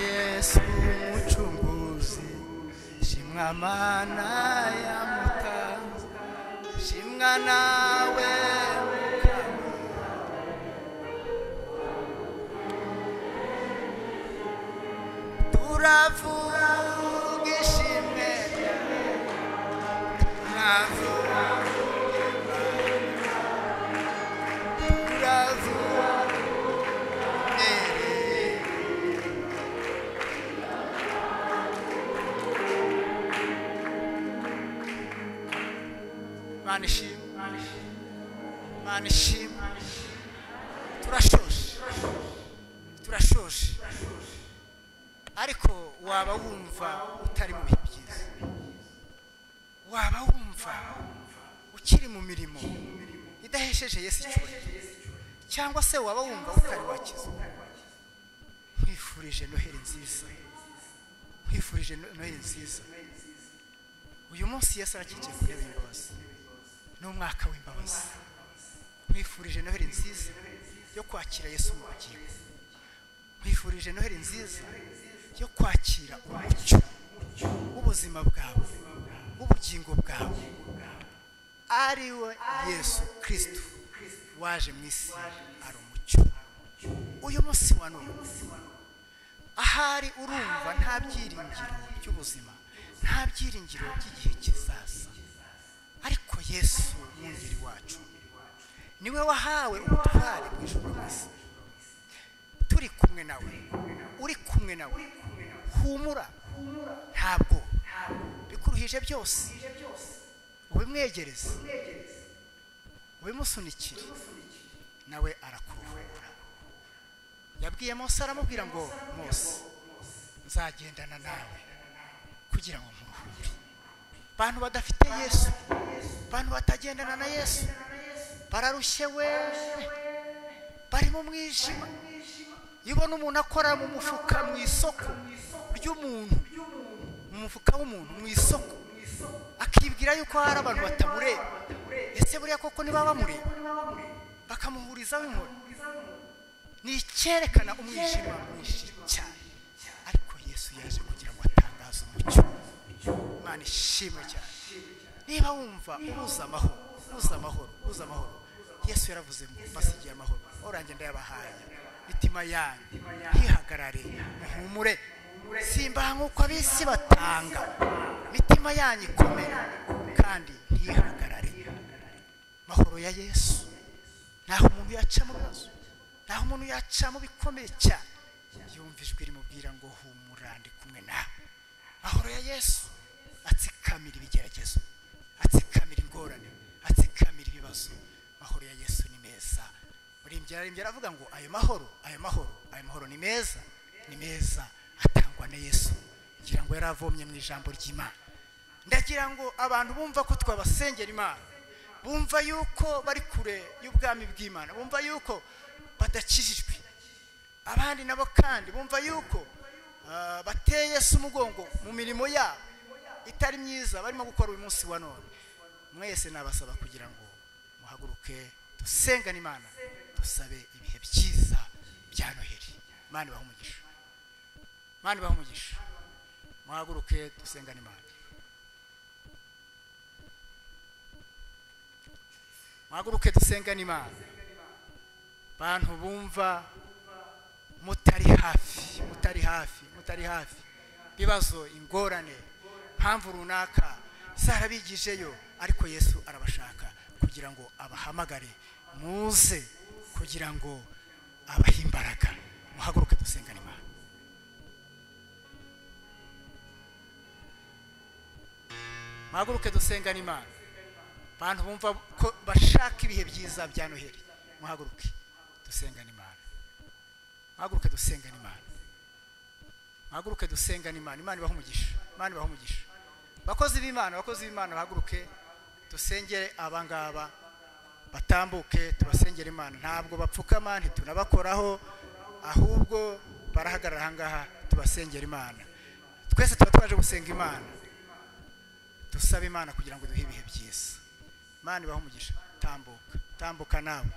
yesu umucunguzi shimwa mana ya mutanzi shimwa nawe mukami turavuga ishimwe ryawe turavuga turavuga eh, eh. mana ishimwe mana ishimwe turashoje turashoje ariko waba wumva utari mu bihe byiza waba wumva ukiri mu mirimo idahesheje yesu icyubahiro cyangwa se waba wumva utari wakizwa nkwifurije noheli nziza nkwifurije No- noheli nziza uyu munsi yesu arakikiye ku ntebe y'imbabazi ni umwaka w'imbabazi nkwifurije noheli nziza yo kwakira yesu mu bugingo nkwifurije noheli nziza yo kwakira umucyo w'ubuzima bwawe w'ubugingo bwawe ari we yesu kirisito waje mu isi ari umucyo uyu munsi wa none ahari urumva nta byiringiro by'ubuzima nta byiringiro by'igihe kizaza ariko yesu mwungeri wacu niwe wahawe ubutware bw'ijuru n'isi turi kumwe nawe uri kumwe nawe humura ntabwo bikuruhije byose ubimwegereze ubimusunikire nawe arakuruhura yabwiye mose aramubwira ngo mose nzagendana nawe kugira ngo muruhure bantu badafite yesu bantu batagendana na yesu bararushye we bari mu mwijima iyo ubona umuntu akora mu mufuka mu isoko ry'umuntu mu mufuka w'umuntu mu isoko akibwira yuko hari abantu batamureba ese buriya koko niba bamureba bakamuhurizaho inkoni ni icyerekana umwijima mwinshi cyane ariko yesu yaje kugira ngo atangaze umucyo imana ishimwe cyane niba wumva ubuze amahoro ubuze amahoro ubuze amahoro yesu yaravuze ngo mbasigiye amahoro orange ndayabahaye mitima yanyu ntihagarare muhumure simbaha nk'uko abisi batanga mitima yanyu ikomera kandi ntihagarare mahoro ya yesu ntaho umuntu yaca mu bibazo ntaho umuntu yaca mu bikomeye cyane yumva ijwi rimubwira ngo humura ndi kumwe nawe mahoro ya yesu atsikamira ibigeragezo atsikamira ingorane atsikamira ibibazo mahoro ya yesu ni meza murimbyi ararimbyi aravuga ngo ayo mahoro ayo mahoro ayo mahoro ni meza ni meza atangwa na yesu ngira ngo yaravomye mu ijambo ry'imana ndagira ngo abantu bumva ko twabasengera imana bumva yuko bari kure y'ubwami bw'imana bumva yuko badakijijwe abandi nabo kandi bumva yuko ah, bateye se umugongo mu mirimo yabo itari myiza barimo gukora uyu munsi wa none mwese nabasaba kugira ngo muhaguruke dusengane imana dusabe ibihe byiza bya noheli imana ibahe umugisha imana ibahe umugisha muhaguruke dusengane imana muhaguruke dusengane imana bantu bumva mutari hafi mutari hafi mutari hafi ibibazo ingorane mpamvu runaka zarabigijeyo ariko yesu arabashaka kugira ngo abahamagare muze kugira ngo abahe imbaraga muhaguruke dusengane imana muhaguruke dusengane imana bantu bumva ko bashaka ibihe byiza bya noheli muhaguruke dusengane imana muhaguruke dusengane imana muhaguruke dusengane imana imana ibaha umugisha imana ibaha umugisha bakozi b'imana abakozi b'imana bahaguruke dusengere abangaba batambuke tubasengere imana ntabwo bapfukama ntitunabakoraho ahubwo barahagarara ahangaha tubasengere imana twese tuba twaje gusenga imana dusaba imana kugira ngo duhe ibihe byiza imana ibaha umugisha tambuka tambuka nawe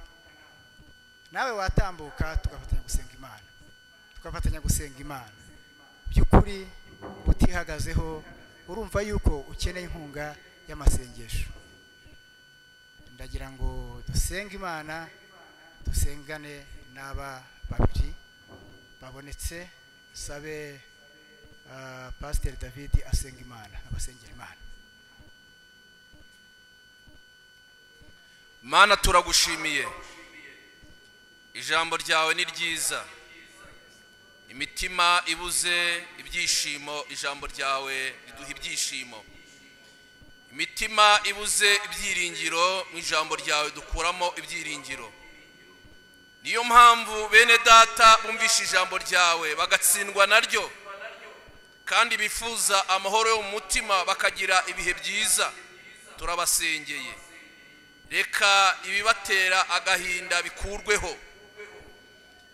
nawe watambuka tugafatanya gusenga imana tugafatanya gusenga imana by'ukuri utihagazeho urumva yuko ukeneye inkunga y'amasengesho ndagira ngo dusenge imana dusengane n'aba babiri babonetse sabe ah, pasiteri david asenga imana abasengera imana mana turagushimiye ijambo ryawe ni ryiza imitima ibuze ibyishimo ijambo ryawe riduha ibyishimo imitima ibuze ibyiringiro mu ijambo ryawe dukuramo ibyiringiro niyo mpamvu bene data bumvisha ijambo ryawe bagatsindwa naryo kandi bifuza amahoro yo mu mutima bakagira ibihe byiza turabasengeye reka ibibatera agahinda bikurweho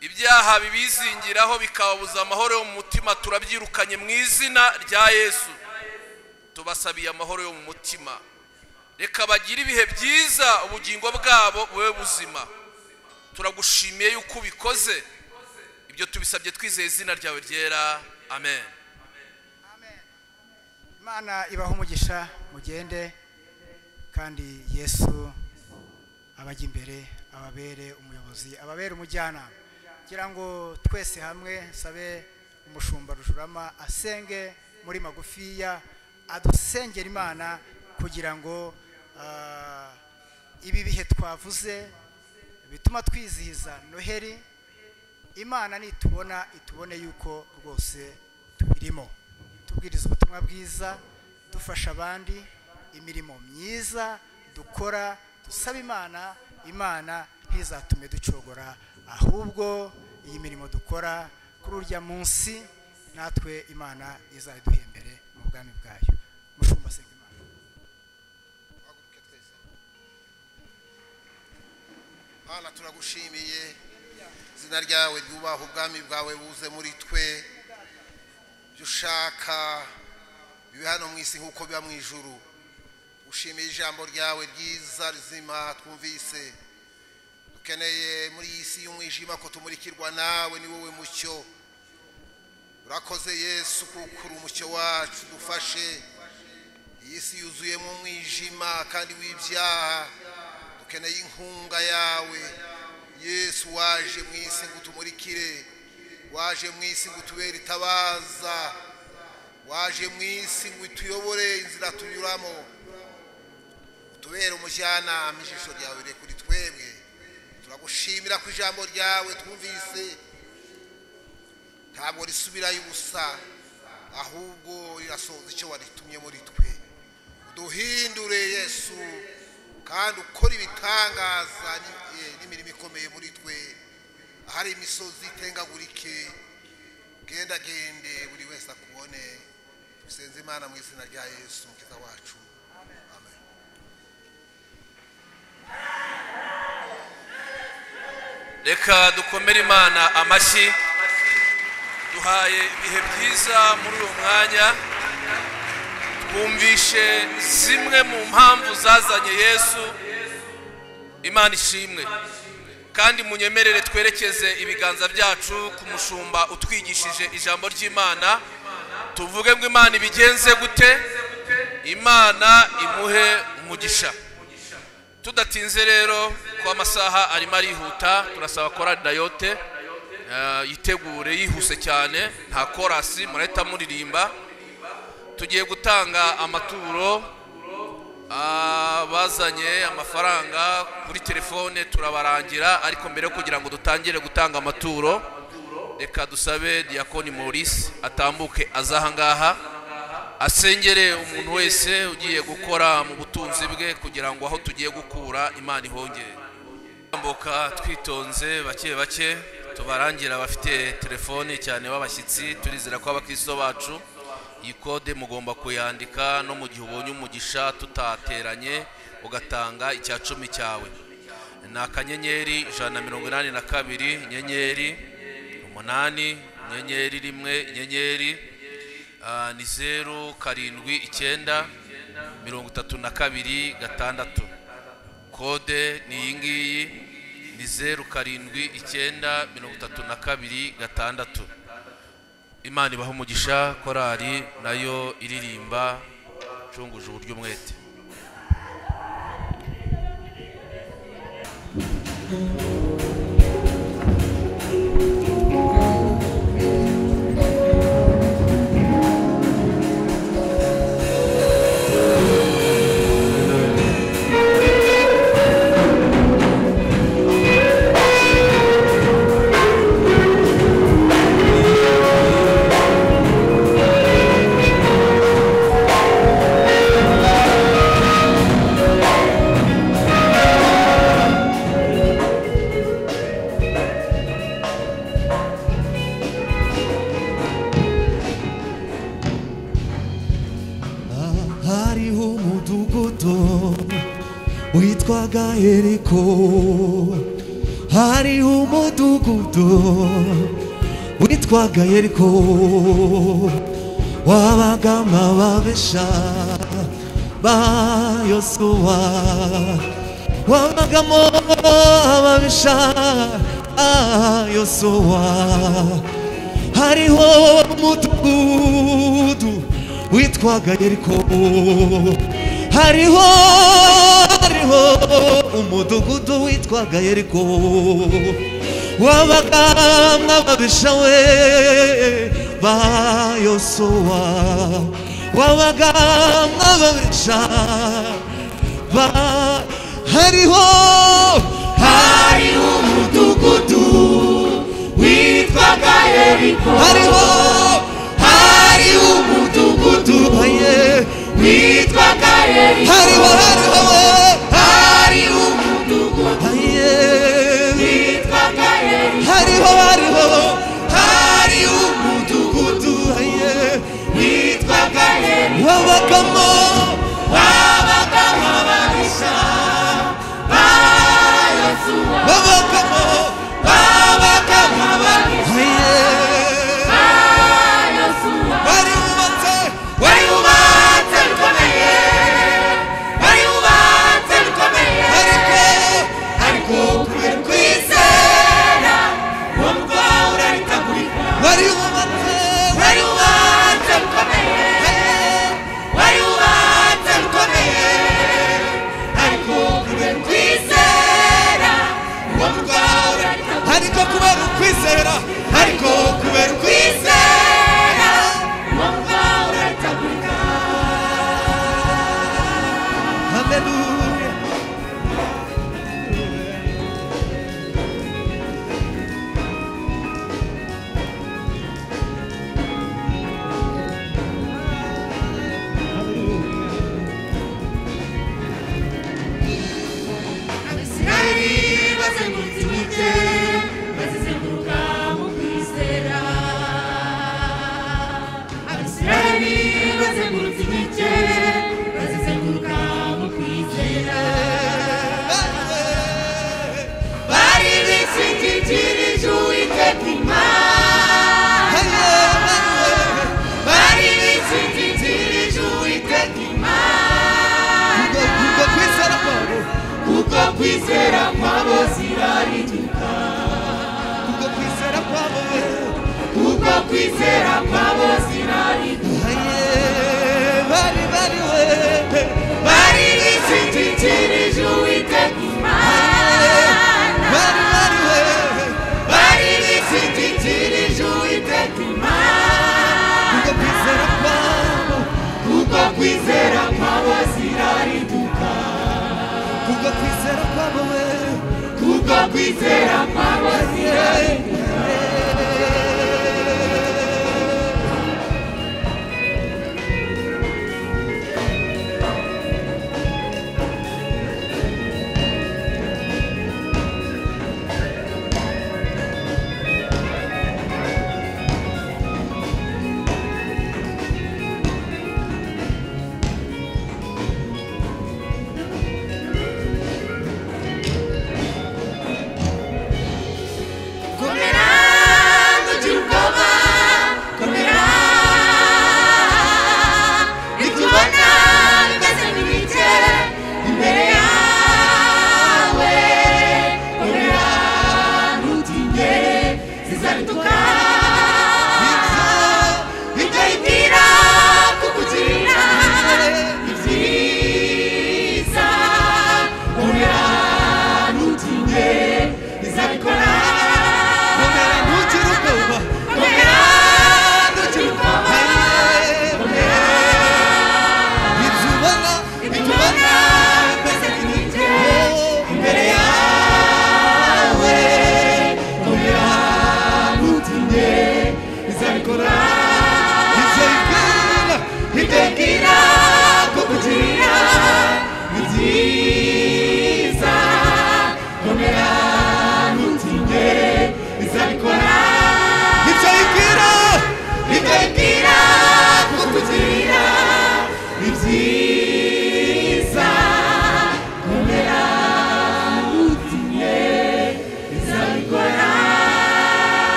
ibyaha bibizingiraho bikababuza amahoro yo mu mutima turabyirukanye mu izina rya yesu tubasabiye amahoro yo mu mutima reka bagire ibihe byiza ubugingo bwabo bube buzima turagushimiye yuko ubikoze ibyo tubisabye twizeye izina ryawe ryera amen imana ibaha umugisha mugende kandi yesu abajya imbere ababere umuyobozi ababere umujyanama kugira ngo twese hamwe sabe umushumba rujurama asenge muri magufiya adusengera imana kugira ngo ah, ibi bihe twavuze bituma twizihiza noheli imana nitubona itubone yuko rwose tubirimo tubwiriza ubutumwa bwiza dufasha abandi imirimo myiza dukora dusaba imana imana ntizatume ducogora ahubwo iyi mirimo dukora kuri urya munsi natwe imana izayiduha imbere mu bwami bwayo mushumba senga imana Mana turagushimiye izina ryawe ryubaha ubwami bwawe buze muri twe ibyo ushaka bibe hano mu isi nk'uko biba mu ijuru ushimiye ijambo ryawe ryiza rizima twumvise dukeneye muri iyi si y'umwijima ko tumurikirwa nawe ni wowe mucyo urakoze yesu kuko uri umucyo wacu dufashe iyi si yuzuyemo umwijima kandi w'ibyaha dukeneye inkunga yawe yesu waje mu isi ngo utumurikire waje mu isi ngo utubere itabaza waje mu isi ngo utuyobore inzira tunyuramo utubere umujyanama ijisho ryawe rire kuri twebwe turagushimira ko ijambo ryawe twumvise ntabwo risubirayo ubusa ahubwo rirasohoza icyo waritumye muri twe uduhindure yesu kandi ukora ibitangaza ni- eh, n'imirimo ikomeye muri twe ahari imisozi itengagurike gendagende buri wese akubone dusenze imana mu izina rya yesu mukiza wacu amen reka dukomere imana amashyi duhaye ibihe byiza muri uyu mwanya twumvishe zimwe mu mpamvu zazanye yesu imana ishimwe kandi munyemerere twerekeze ibiganza byacu ku mushumba utwigishije ijambo ry'imana tuvuge ngo imana ibigenze gute imana imuhe umugisha tudatinze rero ko amasaha arimo arihuta turasaba korari dayote eh, yitegure yihuse cyane nta korasi murahita muririmba tugiye gutanga amaturo ah, bazanye amafaranga kuri telefone turabarangira ariko mbere yo kugira ngo dutangire gutanga amaturo reka dusabe diyakoni maurice atambuke aze ahangaha asengere umuntu wese ugiye gukora mu butunzi bwe kugira ngo aho tugiye gukura imana ihongere tambuka twitonze bake bake tubarangira abafite telefoni cyane b'abashyitsi turizera ko abakristo bacu iyi kode mugomba kuyandika no mu gihe ubonye umugisha tutateranye ugatanga icya cumi cyawe ni akanyenyeri ijana na mirongo inani na kabiri inyenyeri umunani inyenyeri rimwe inyenyeri Ah, ni zeru karindwi icyenda mirongo itatu na kabiri gatandatu kode ni iyi ngiyi ni zeru karindwi icyenda mirongo itatu na kabiri gatandatu imana ibaha umugisha korari nayo iririmba icunguje uburyo umwete hariho umudugudu witwaga eriko hariho umudugudu witwaga eriko wabagamo ababisha ba yosuwa wabagamo ababisha ba yosuwa hariho umudugudu witwaga yeriko hariho hariho umudugudu witwaga yeriko wabagamwa ababisha we ba yosuwa wabagamwa ababisha ba hariho hariho umudugudu witwaga yeriko hariho hari umudugudu witwaga yeriko hariho hariho hari umudugudu witwaga yeriko hariho hariho hari umudugudu witwaga yeriko wabagamo wabagamo ababisha ba yosuwa wabagamo wabagamo ababisha wari wubatse wari wubatse bikomeye wari wubatse bikomeye ariko ariko kubera kwizera uwo mugwa uraritabulika wari wubatse wari wubatse bikomeye wari wubatse bikomeye ariko kubera kwizera uwo mugwa uraritabulika ariko kubera ukwizera ariko kubera ukwizera uwo mugwa uraritabulika haleluya abisirayeli bazengurutse imijyi bazizenguruka mu kwizera abisirayeli bazengurutse imijyi bazizenguruka mu kwizera bari bishingikirije uwiteka imana bari bishingikirije uwiteka imana kuko kwizera kwabo zirariduka kuko kwizera kwabo kuko kwizera kwabo zirariduka bari bari we bari bishingikirije uwiteka imana bari bari we bari bishingikirije uwiteka imana kuko kwizera kwabo kuko kwizera kwabo zirariduka kubwo kwizera kwabo we kubwo kwizera kwabo zirariduka komera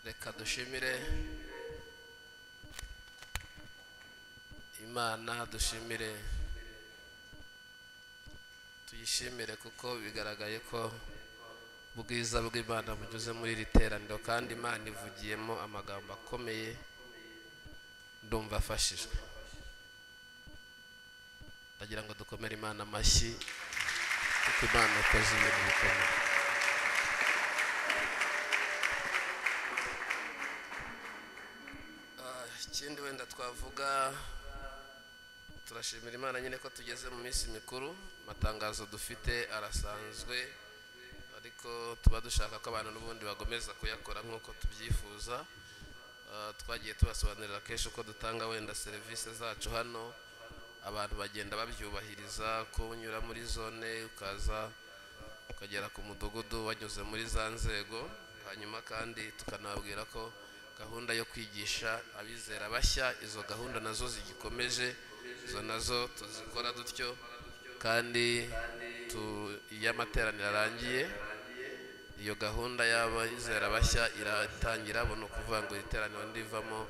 reka dushimire imana dushimire tuyishimire kuko bigaragaye ko ubwiza bw'imana bunyuze muri iri teraniro kandi imana ivugiyemo amagambo akomeye ndumva afashijwe ndagira ngo dukomere imana amashyi kuko imana ikoze ibintu bikomeye Ah, ikindi wenda twavuga turashimira imana nyine ko tugeze mu minsi mikuru amatangazo dufite arasanzwe ariko tuba dushaka ko abantu n'ubundi bagomeza kuyakora nk'uko tubyifuza Ah, twagiye tubasobanurira kenshi uko dutanga wenda serivisi zacu hano abantu bagenda babyubahiriza ko unyura muri zone ukaza ukagera ku mudugudu wanyuze muri za nzego hanyuma kandi tukanababwira ko gahunda yo kwigisha abizera bashya izo gahunda nazo zigikomeje izo nazo tuzikora dutyo kandi tu- iyo amateraniro arangiye iyo gahunda y'abizera bashya iratangira buno ukuvuga ngo iri teraniro ndivamo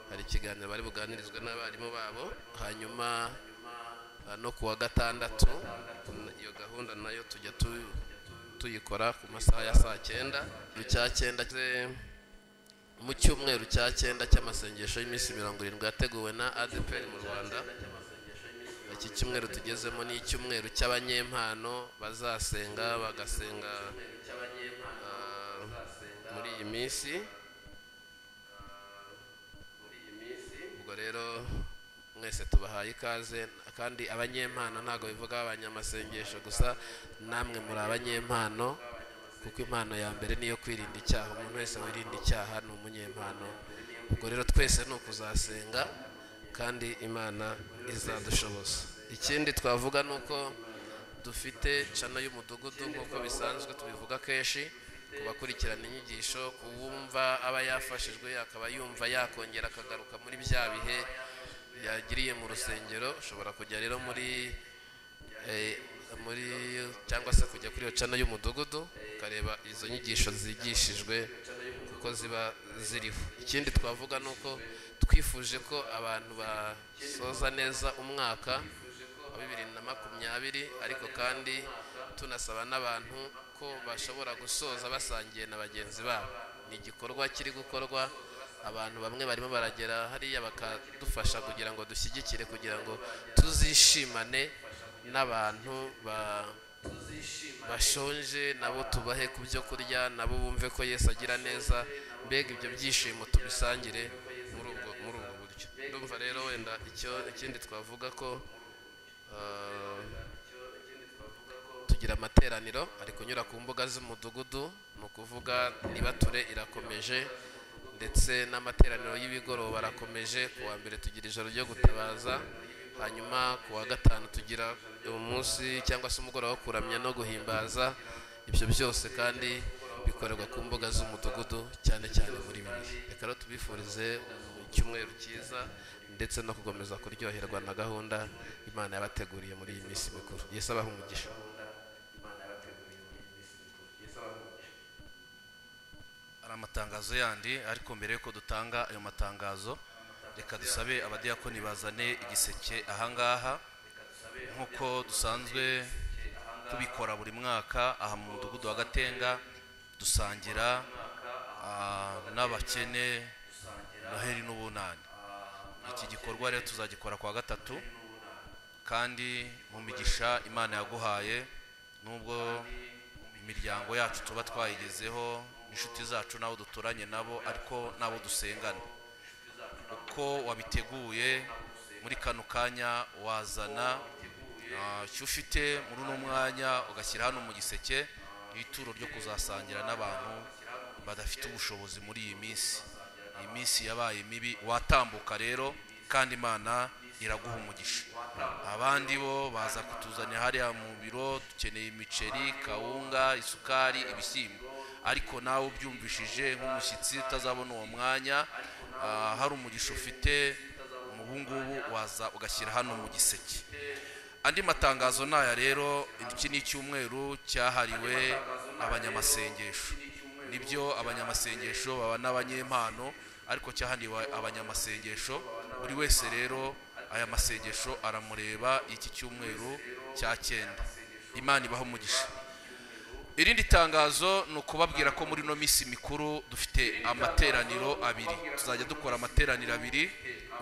hari ikiganiro bari buganirizwe n'abarimu babo hanyuma ah, no ku wa gatandatu iyo gahunda nayo tujya tu- tuyikora ku masaha ya saa cyenda mu cya cyenda eh, mu cyumweru cya cyenda cy'amasengesho y'iminsi mirongo irindwi yateguwe na adeperi mu rwanda iki cyumweru tugezemo ni icyumweru cy'abanyempano bazasenga bagasenga ah, muri iyi minsi ubwo rero mwese tubahaye ikaze kandi abanyempano ntabwo bivuga abanyamasengesho gusa namwe muri abanyempano kuko impano ya mbere niyo kwirinda icyaha umuntu wese wirinda icyaha ni umunyempano ubwo rero twese ni ukuzasenga kandi imana izadushoboza ikindi twavuga ni uko dufite cano y'umudugudu nk'uko bisanzwe tubivuga kenshi ku bakurikirana inyigisho ku wumva aba yafashijwe akaba yumva yakongera akagaruka muri bya bihe yagiriye mu rusengero ushobora kujya rero muri eh, muri cyangwa se kujya kuri iyo cana y'umudugudu ukareba izo nyigisho zigishijwe kuko ziba ziriho ikindi twavuga ni uko twifuje ko abantu basoza neza umwaka wa bibiri na makumyabiri ariko kandi tunasaba n'abantu ko bashobora gusoza basangiye na bagenzi babo ni igikorwa kiri gukorwa abantu bamwe barimo baragera hariya bakadufasha kugira ngo dushyigikire kugira ngo tuzishimane n'abantu ba- bashonje nabo tubahe ku byo kurya nabo bumve ko yesu agira neza mbega ibyo byishimo tubisangire muri ubwo muri ubwo buryo ndumva rero wenda icyo ikindi twavuga ko ah, tugira amateraniro ari kunyura ku mbuga z'umudugudu ni ukuvuga nibature irakomeje ndetse n'amateraniro y'ibigoroba arakomeje ku wa mbere tugira ijoro ryo gutabaza hanyuma ku wa gatanu tugira umunsi cyangwa se umugoroba wo kuramya no guhimbaza ibyo byose kandi bikorerwa ku mbuga z'umudugudu cyane cyane muri bibiri reka rero tubifurize mu cyumweru cyiza ndetse no gukomeza kuryoherwa na gahunda imana yabateguriye muri iyi minsi mikuru yesu abaha umugisha hari amatangazo yandi ariko mbere yuko dutanga ayo matangazo reka dusabe abadiyakoni bazane igiseke ahangaha nk'uko dusanzwe tubikora buri mwaka aha mu mudugudu wa gatenga dusangira ah, n'abakene noheri n'ubunani iki gikorwa rero tuzagikora kwa gatatu kandi mu migisha imana yaguhaye nubwo imiryango yacu tuba twayigezeho inshuti zacu n'abo duturanye nabo ariko n'abo dusengana uko wabiteguye muri kano kanya wazana ah, icyo ufite muri uno mwanya ugashyira hano mu giseke n'ituro ryo kuzasangira n'abantu badafite ubushobozi muri iyi minsi iyi minsi yabaye mibi watambuka rero kandi imana iraguha umugisha abandi bo baza kutuzanira hariya mu biro dukeneye imiceri kawunga isukari ibishyimbo ariko nawe ubyumvishije nk'umushyitsi utazabona uwo mwanya ah, hari umugisha ufite ubu ngubu waza ugashyira hano mu giseke andi matangazo ni aya rero iki ni icyumweru cyahariwe abanyamasengesho nibyo abanyamasengesho baba n'abanyempano ariko cyahaniwe abanyamasengesho buri wese rero aya masengesho aramureba iki cyumweru cya cyenda imana ibaho umugisha irindi tangazo ni ukubabwira ko muri ino minsi mikuru dufite amateraniro abiri tuzajya dukora amateraniro abiri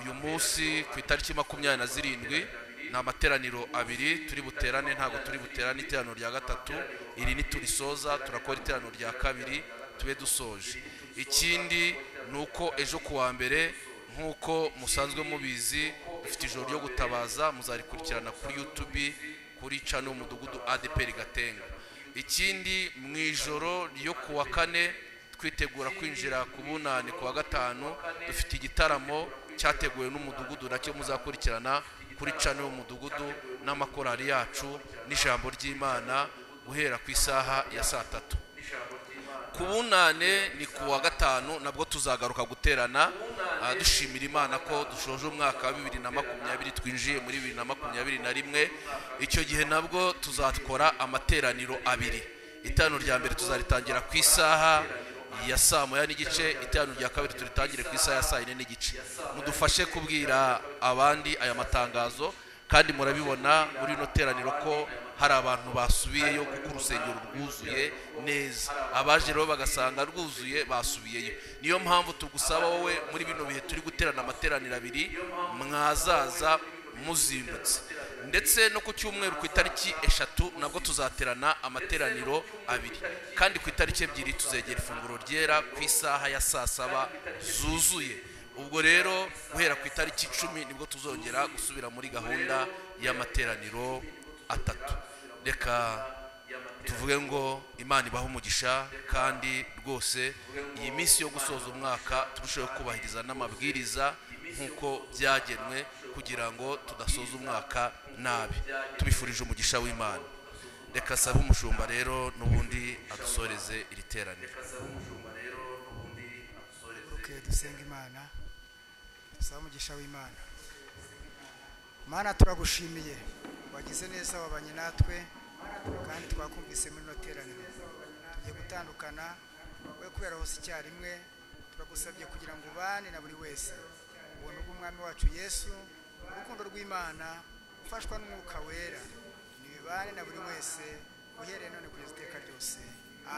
uyu munsi ku itariki makumyabiri na zirindwi ni amateraniro abiri turi buterane ntabwo turi buterane iteraniro rya gatatu iri niturisoza turakora iteraniro rya kabiri tube dusoje ikindi ni uko ejo kuwa mbere nk'uko musanzwe mubizi dufite ijoro ryo gutabaza muzarikurikirana kuri yutubi kuri cano umudugudu adeperi gatenga ikindi mu ijoro ryo kuwa kane twitegura kwinjira ku bunani kuwa gatanu dufite igitaramo cyateguwe n'umudugudu nacyo muzakurikirana kuri cano y'umudugudu n'amakorari yacu n'ijambo ry'imana guhera ku isaha ya saa tatu ku bunane ni ku wa gatanu nabwo tuzagaruka guterana ah, dushimira imana ko dushoje umwaka wa bibiri na makumyabiri twinjiye muri bibiri na makumyabiri na rimwe icyo gihe nabwo tuzakora amateraniro abiri itanu rya mbere tuzaritangira ku isaha ya saa moya n'igice itanu rya kabiri turitangire ku isaha ya saa yine n'igice mudufashe kubwira abandi aya matangazo kandi murabibona muri ino teraniro ko hari abantu basubiyeyo kuko urusengero rwuzuye neza abaje rero bagasanga rwuzuye basubiyeyo niyo mpamvu tugusaba wowe muri bino bihe turi guterana amateraniro abiri mwazaza muzimbutse ndetse no ku cyumweru ku itariki eshatu nabwo tuzaterana amateraniro abiri kandi ku itariki ebyiri tuzegera ifunguro ryera ku isaha ya saa saba zuzuye ubwo rero guhera ku itariki icumi nibwo tuzongera gusubira muri gahunda y'amateraniro atatu reka tuvuge ngo imana ibaha umugisha kandi rwose iyi minsi yo gusoza umwaka turusheho kubahiriza n'amabwiriza nk'uko byagenwe kugira ngo tudasoza umwaka nabi tubifurije umugisha w'imana reka sabe umushumba rero n'ubundi adusoreze iri teraniro tuguruke dusenga imana dusaba umugisha w'imana mana turagushimiye wagize neza wabanye natwe kandi twakumvise muri ino teraniro tugiye gutandukana we kubera hose icyarimwe turagusabye kugira ngo ubane na buri wese ubuntu bw'umwami wacu yesu urukundo rw'imana ufashwa n'umwuka wera ni bibane na buri wese uhereye none kugeza iteka ryose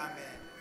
amen